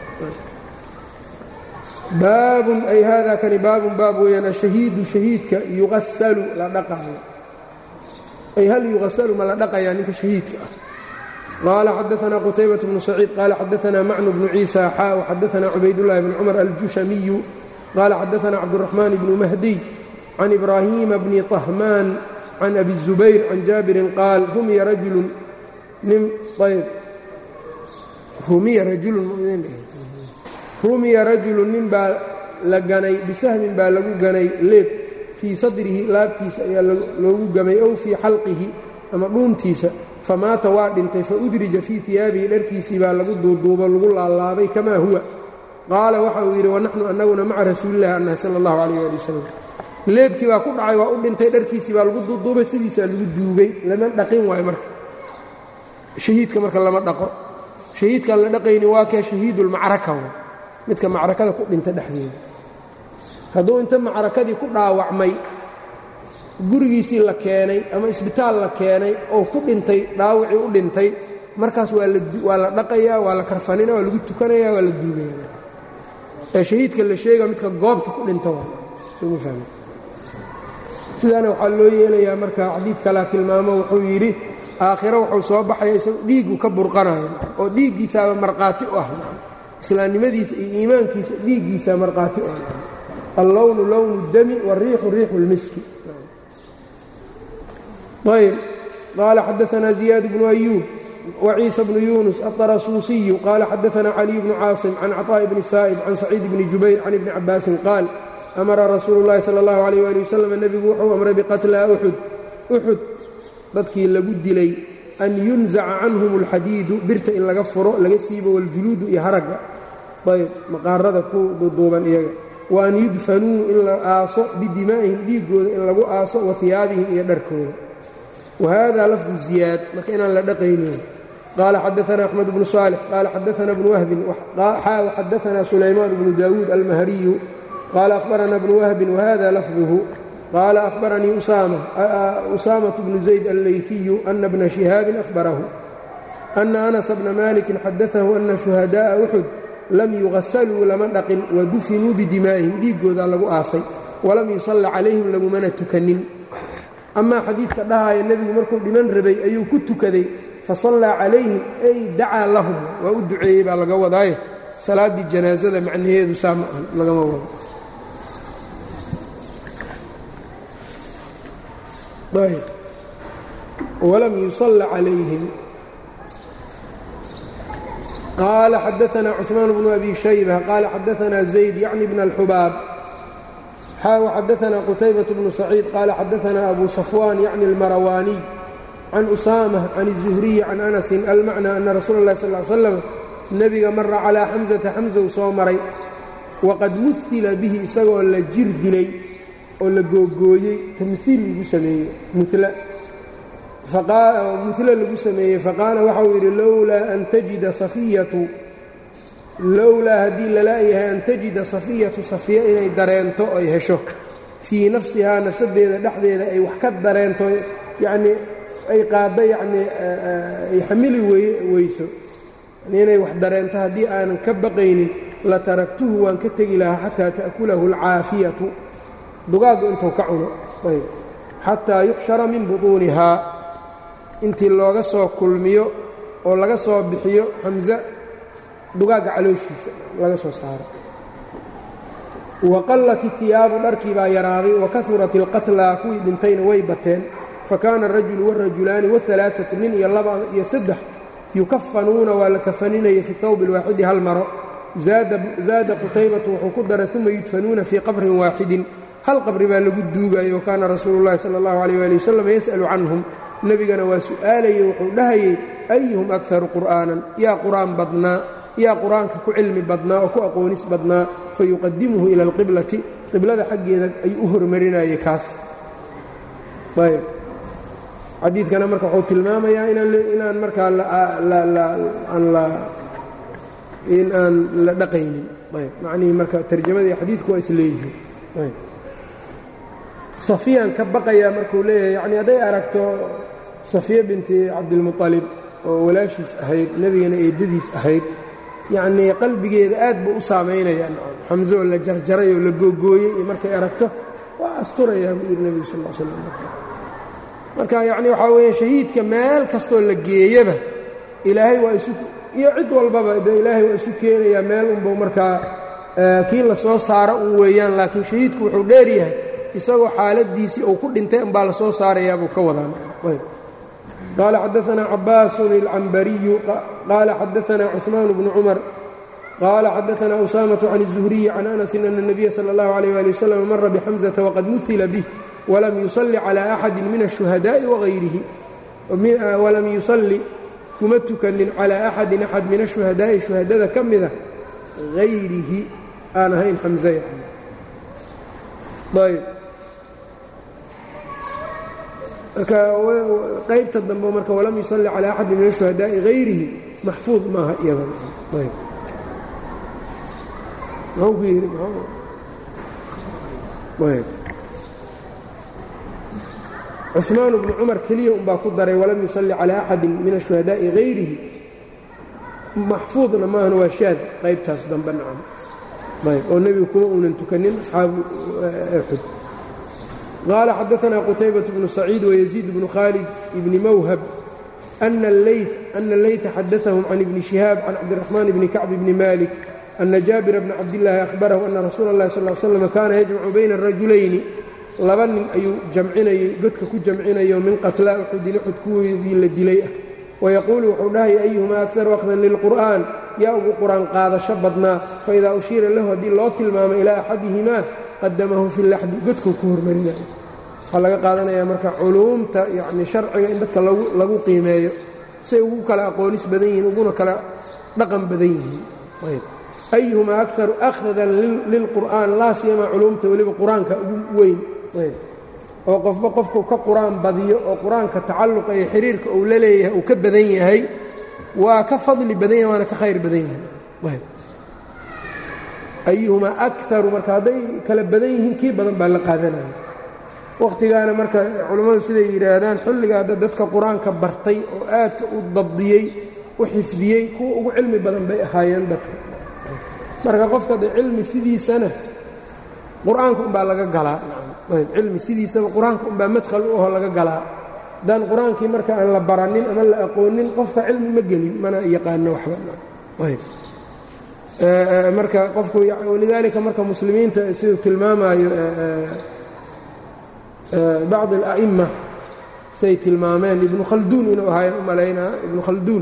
baabun ay hada kani baabun baab weeyaan ashahiidu shahiidka yuqasalu la dhaqaayo ay hal yuqasalu ma la dhaqayaa ninka shahiidka ah qaala xadaanaa qutaybaة bnu saciid qaala xadaanaa macnu bnu ciisa xaa xadaanaa cubaydullahi bn cumar aljushamiyu qaala xadaanaa cabduraxmaan bnu mahdiy can ibraahiima bni طahmaan can abi الzubayr can jaabirin qaal rumiya rajulun nin ayb rumiya rajulun rumiya rajulun nin baa la ganay bisahmin baa lagu ganay leeb fii sadrihi laabtiisa ayaa loogu gamay ow fii xalqihi ama dhuuntiisa famaata waa dhintay fa udrija fii iyaabihi dharkiisii baa lagu duuduubo lagu laalaabay kamaa huwa qaala waxa uu yidhi wanaxnu annaguna maca rasuulillahi annahi sala allahu calayh ali wasalam leebkii baa ku dhacay waa u dhintay dharkiisii baa lagu duuduubay sidiisaa lagu duugay lama dhaqin waayo marka shahiidka marka lama dhaqo shahiidkaan la dhaqayni waa kee shahiidulmacraka midka macrakada ku dhinta dhexdeeda hadduu inta macrakadii ku dhaawacmay gurigiisii la keenay ama isbitaal la keenay oo ku dhintay dhaawacii u dhintay markaas waa la dhaqayaa waa la karfanina waa lagu tukanaya waa la duugaya ee shahiidka la sheega midka goobta ku dhinta sidaana waxaa loo yeelayaa marka xadiid kalaa tilmaamo wuxuu yidhi aakhiro wuxuu soo baxaya isagoo dhiigu ka burqanayo oo dhiiggiisaaba markhaati u ah islaamnimadiisa iyo iimaankiisa dhiiggiisaa markhaati u ah allownu lownu اdami wاriixu riixu اlmiski ayb qaala xadaanaa ziyaad bnu ayuub waciisa bnu yunus aلطarasuusiyu qaala xadaanaa caliy bnu caasim can caطaaءi bni saa'ib can saciid bni jubayr can ibni cabaasin qaal amara rasuulu اllahi salى اllahu عalيh ali wasalam nebigu wuxuu amray biqatla uxud uxud dadkii lagu dilay an yunzaca canhum اlxadiidu birta in laga furo laga siibo waljuluudu iyo haragga ayb maqaarada ku duuduuban iyaga wa an yudfanuu in la aaso bidimaa'ihim dhiiggooda in lagu aaso wa hiyaabihim iyo dharkooda wa hada lafdu ziyaad marka inaan la dhaqaynin qaala xadaana axmed bnu saalix qaala xadaana bnu wahbin xaa xadaana sulaymaan bnu daawuud almahriyu qaala akhbarana bnu wahbin wahada lafduhu qaala ahbaranii usaamaة bnu zayd allayfiyu ana bna shihaabin ahbarahu ana anasa bna malikin xadaahu ana shuhadaaءa uxud lam yugasaluu lama dhaqin wadufinuu bidimaa'ihim dhiiggooda lagu aasay walam yusalla calayhim lagumana tukanin amaa xadiidka dhahaya nebigu markuu dhiman rabay ayuu ku tukaday fasallaa calayhim ay dacaa lahum waa u duceeyey baa laga wadaaye salaaddii janaasada macnaheedu saa ma ahan lagama wado walam yusalla calayhim qaala xadaanaa cuثmaan bnu abi shayba qaala xadaanaa zayd yacni bna alxubaab xaa xadaanaa qutaybaة bnu saciid qaala xadaanaa abu safwaan yacni almarawaaniy can usaamة can الzuhriyi can anasin almacnaa ana rasuula اllahi sal ly slam nebiga mara calaa xamsata xamsa uu soo maray waqad muhila bihi isagoo la jir dilay oo la googooyey tamhiil lagu sameeyey mula mula lagu sameeyey faqaala waxau yidhi lowlaa an tajida safiyatu lowlaa haddii lala'yahay an tajida safiyatu safiya inay dareento ay hesho fii nafsihaa nafsadeeda dhexdeeda ay wax ka dareento yacnii ay qaadda yacnii ay xamili weyso inay wax dareento haddii aanan ka baqaynin la taraktuhu waan ka tegi lahaa xataa ta'kulahu alcaafiyatu dugaaggu intuu ka cuno xataa yuxshara min butuunihaa intii looga soo kulmiyo oo laga soo bixiyo xamse dugaagga calooshiisa laga soo saaro waqallat itiyaabu dharkii baa yaraaday wakahurat ilqatlaa kuwii dhintayna way bateen fakaana arajulu wاrajulaani wاalaaثatu nin iyo laba iyo saddex yukafanuuna waa la kafaninaya fi tawbi اlwaaxidi hal maro zaada qutaybatu wuxuu ku daray uma yudfanuuna fii qabrin waaxidin hal qabri baa lagu duugayo wakaana rasuulu اllahi salى اllahu alيyh ali wasalam yas'alu canhum nebigana waa su'aalayey wuxuu dhahayey ayuhum akharu qur'aanan yaa qur'aan badnaa yaa qur-aanka ku cilmi badnaa oo ku aqoonis badnaa fayuqadimuhu ila alqiblati qiblada xaggeeda ayuu u hormarinayay kaas ayb xadiidkana marka wuxuu tilmaamayaa inaan markaa in aan la dhaqaynin ayb macnihii marka tarjamada iyo xadiidku waa isleeyihiin ayb safiyaan ka baqayaa markuu leeyahay yacnii hadday aragto safiya binti cabdilmuطalib oo walaashiis ahayd nebigana eedadiis ahayd yacnii qalbigeeda aad buu u saamaynaya xamse oo la jarjaray oo la googooyey iyo markay aragto waa asturayaa buu yidhi nebigu sal l slam marka yacni waxaa weeye shahiidka meel kastoo la geeyaba ilaahay waa isu iyo cid walbaba de ilaahay waa isu keenayaa meel unbau markaa kii la soo saaro un weeyaan laakiin shahiidku wuxuu dheeryahay isagoo xaaladiisii uu ku dhintay unbaa la soo saarayaabuu ka wadaan qaala xadaanaa cabaasun ilcambariyu qaala xadaanaa cuثmaan bnu cumar qaala xadaanaa usaamaةu can الzuhriyi can anasin ana الnabiya salى اllahu عalيh ali waslm mara bxamزata waqad muhila bih walam yusalli calى axadi min الشhuhadaaءi wagayrihi walam yusalli kuma tukanin calى axadin axad min الشhuhadaaءi shuhadada ka mida hayrihi aan ahayn xamزe ayb marka qaybta dambe marka walam yusalli calى axadi min الشhuhadaaءi hayrihi maxfuud maaha iyadan ayb mxuu ku yidhi ayb cثmaan bnu cumar keliya unbaa ku daray walam yusalli calى axadi min الشhuhadaaءi hayrihi maxfuudna maahan waa shaad qaybtaas dambe nacam ayb oo nebigu kuma uunan tukanin asxaabu xud qaala xadaanaa qutaybaة bnu saciid wayaziid bnu khaalid bni mawhab ana اleyta xadaثahum can ibni shihaab can cabdiraxmaan bni kacb bni malik ana jaabira bna cabdillaahi ahbarahu ana rasuula اllahi sal l slam kaana yajmacu bayna الrajulayni laba nin ayuu jamcinayey godka ku jamcinayo min qatlaa uxudin uxud kuwoodii la dilay ah wayaquulu wuxuu dhahaya ayuhumaa akaru akhdan lilqur'aan yaa ugu qur-aan qaadasho badnaa faidaa ushiira lahu haddii loo tilmaamo ilaa axadihimaa qadamahu fi laxdi godkuu ku hormarinayo waxaa laga qaadanayaa marka culuumta yacni sharciga in dadka lagu qiimeeyo say ugu kala aqoonis badan yihiin uguna kala dhaqan badan yihiin ayuhumaa akaru akhdan lilqur'aan laa siyamaa culuumta weliba qur-aanka ugu weyn oo qofba qofku ka qur-aan badiyo oo qur-aanka tacalluqa iyo xiriirka uu la leeyahay uu ka badan yahay waa ka fadli badan yahay waana ka khayr badan yahay ayuhumaa akaru marka hadday kala badan yihiin kii badan baa la qaadanaya wakhtigaana marka culammadu siday yidhaahdaan xilliga hadda dadka qur-aanka bartay oo aadka u dabdiyey u xifdiyey kuwa ugu cilmi badan bay ahaayeen dadka marka qofka de cilmi sidiisana qur-aanka umbaa laga galaa cilmi sidiisaba qur-aanka umbaa madkhal u aho laga galaa haddaan qur-aankii marka aan la baranin ama la aqoonin qofka cilmi ma gelin mana yaqaano waxba marka qofku walidaalika marka muslimiinta siduu tilmaamaayo bacd ala'ima say tilmaameen ibnu khalduun inuu ahaayeen u malaynaa ibnu khalduun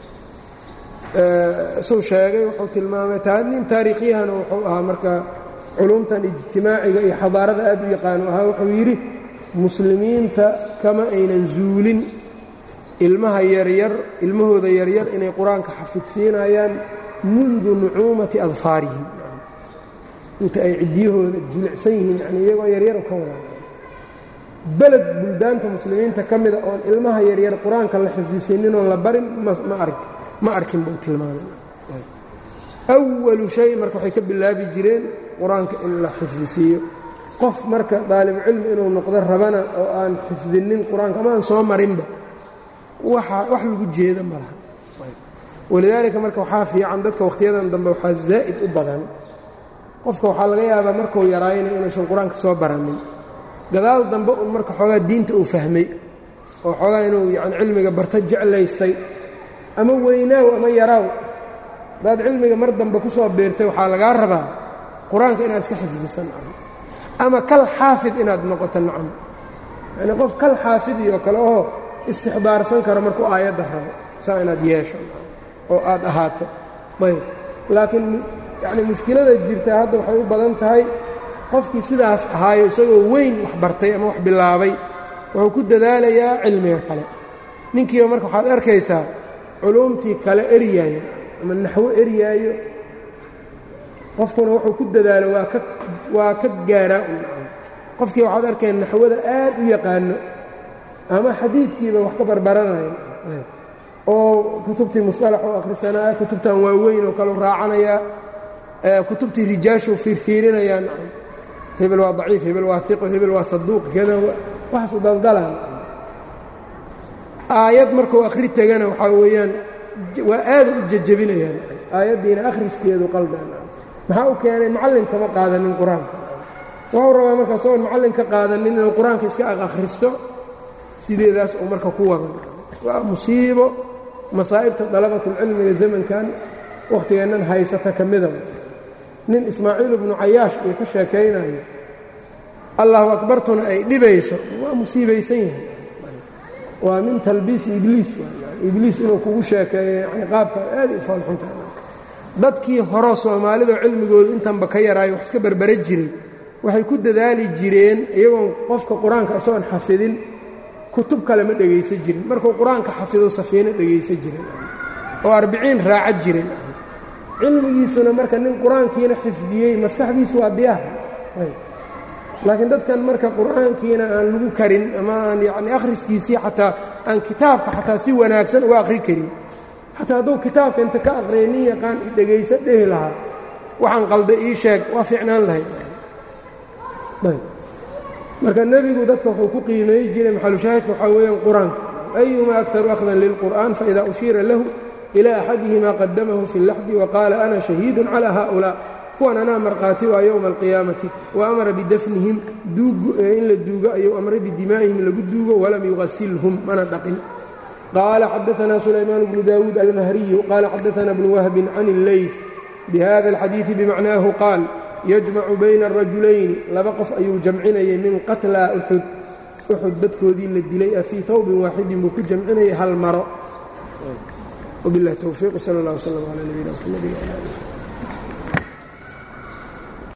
suu sheegay wuxuu tilmaamay nin taariikhyahana wuxuu ahaa marka culumtan ijtimaaciga iyo xadaarada aad u yaqaano ahaa wuxuu yidhi muslimiinta kama aynan zuulin ilmaha yaryar ilmahooda yaryar inay qur-aanka xafidsiinayaan mundu nucuumati adfaarihim inta ay ciddiyahooda jilicsan yihiin yani iyagoo yaryaru ka wadaa beled buldaanta muslimiinta ka mida oon ilmaha yaryar qur-aanka la xifdisiininoon la barin ma arkin buu tilmaamay awalu shay marka waxay ka bilaabi jireen qur-aanka in la xifdisiiyo qof marka daalibucilmi inuu noqdo rabana oo aan xifdinin qur-aanka ama aan soo marinba wax lagu jeeda ma laha walidaalika marka waxaa fiican dadka wakhtiyadan dambe waxaa zaa'id u badan qofka waxaa laga yaabaa markuu yaraayna inuusan qur-aanka soo baranin gadaal dambe un marka xoogaa diinta uu fahmay oo xoogaa inuu yani cilmiga barto jeclaystay ama weynaaw ama yaraaw haddaad cilmiga mar dambe ku soo biirtay waxaa lagaa rabaa qur-aanka inaad iska xifdisan ama kal xaafid inaad noqoto nacam yacnii qof kal xaafidiyoo kale oo istixdaarsan karo markuu aayadda rabo saa inaad yeesho oo aad ahaato ayb laakiin yacni mushkilada jirta hadda waxay u badan tahay qofkii sidaas ahaayo isagoo weyn wax bartay ama wax bilaabay wuxuu ku dadaalayaa cilmiga kale ninkiiba marka waxaad arkaysaa culuumtii kale eryaayo ama naxwo eryaayo qofkuna wuxuu ku dadaalo waa ka waa ka gaaraa un qofkii waxaad arkeen naxwada aad u yaqaano ama xadiidkiiba wax ka barbaranayo oo kutubtii musalax oo akhrisanaa kutubtan waaweyn oo kale raacanayaa kutubtii rijaashuu fiirfiirinayaan hebel waa daciif hebel waa iqo hebel waa saduuq kada waxaasu daldalaan aayad markuu akhri tegana waxaa weeyaan waa aada u jejebinayaan aayaddiina akhriskeedu qaldaan maxaa u keenay macallin kama qaadanin qur-aanka wuxuu rabaa marka isagoon macallin ka qaadanin inuu qur-aanka iska akhristo sideedaas uu marka ku wadan waa musiibo masaa'ibta dalabatulcilmiga zamankan wakhtigeennan haysata ka mida nin ismaaciil ibnu cayaash iyo ka sheekaynayo allahu akbartuna ay dhibayso waa musiibaysan yahay waa min talbiisi ibliis ibliis inuu kugu sheekeeyo yani qaabka aad u faalxuntaha dadkii horo soomaalida cilmigoodu intanba ka yaraayo wax iska berbera jiray waxay ku dadaali jireen iyagoon qofka qur-aanka isagoon xafidin kutub kale ma dhegaysan jirin markuu qur-aanka xafido safiino dhegaysan jiren oo arbiciin raaca jiren cilmigiisuna marka nin qur-aankiina xifdiyey maskaxdiisu waa diyaar laakiin dadkan marka qur-aankiina aan lagu karin ama aan yacni akhriskiisii xataa aan kitaabka xataa si wanaagsan uga akhri karin xataa hadduu kitaabka inta ka aqriya nin yaqaan dhegayso dhehi lahaa waxaan qalda ii sheeg waa fiicnaan lahayd marka nebigu dadka wuxuu ku qiimeey jiray maxalushaahidka waxaa weeyaan qur-aanka ayuma akharu akhdan lilqur'an faida ushiira lahu ila axadihima qadamahu fi اllaxdi waqaala ana shahiidun calى haؤulaa kuwan anaa markhaati waa yowma alqiyaamati wa amara bidafnihim in la duugo ayuu amray bidimaa'ihim lagu duugo walam yugasilhum mana dhaqin qaala xadaثna sulaymaan bnu dawuud almahriyu qaala xadaثna bnu wahbin can اlleyl bihada اlxadiiثi bimacnaahu qaal yajmacu bayna arajulayni laba qof ayuu jamcinayay min qatlaa uxud uxud dadkoodii la dilay a fii tawbin waaxidin buu ku jamcinayay hal maro wbiاllahi towfiiq sal اllah wslm calى nabiyina mxamedi wala alih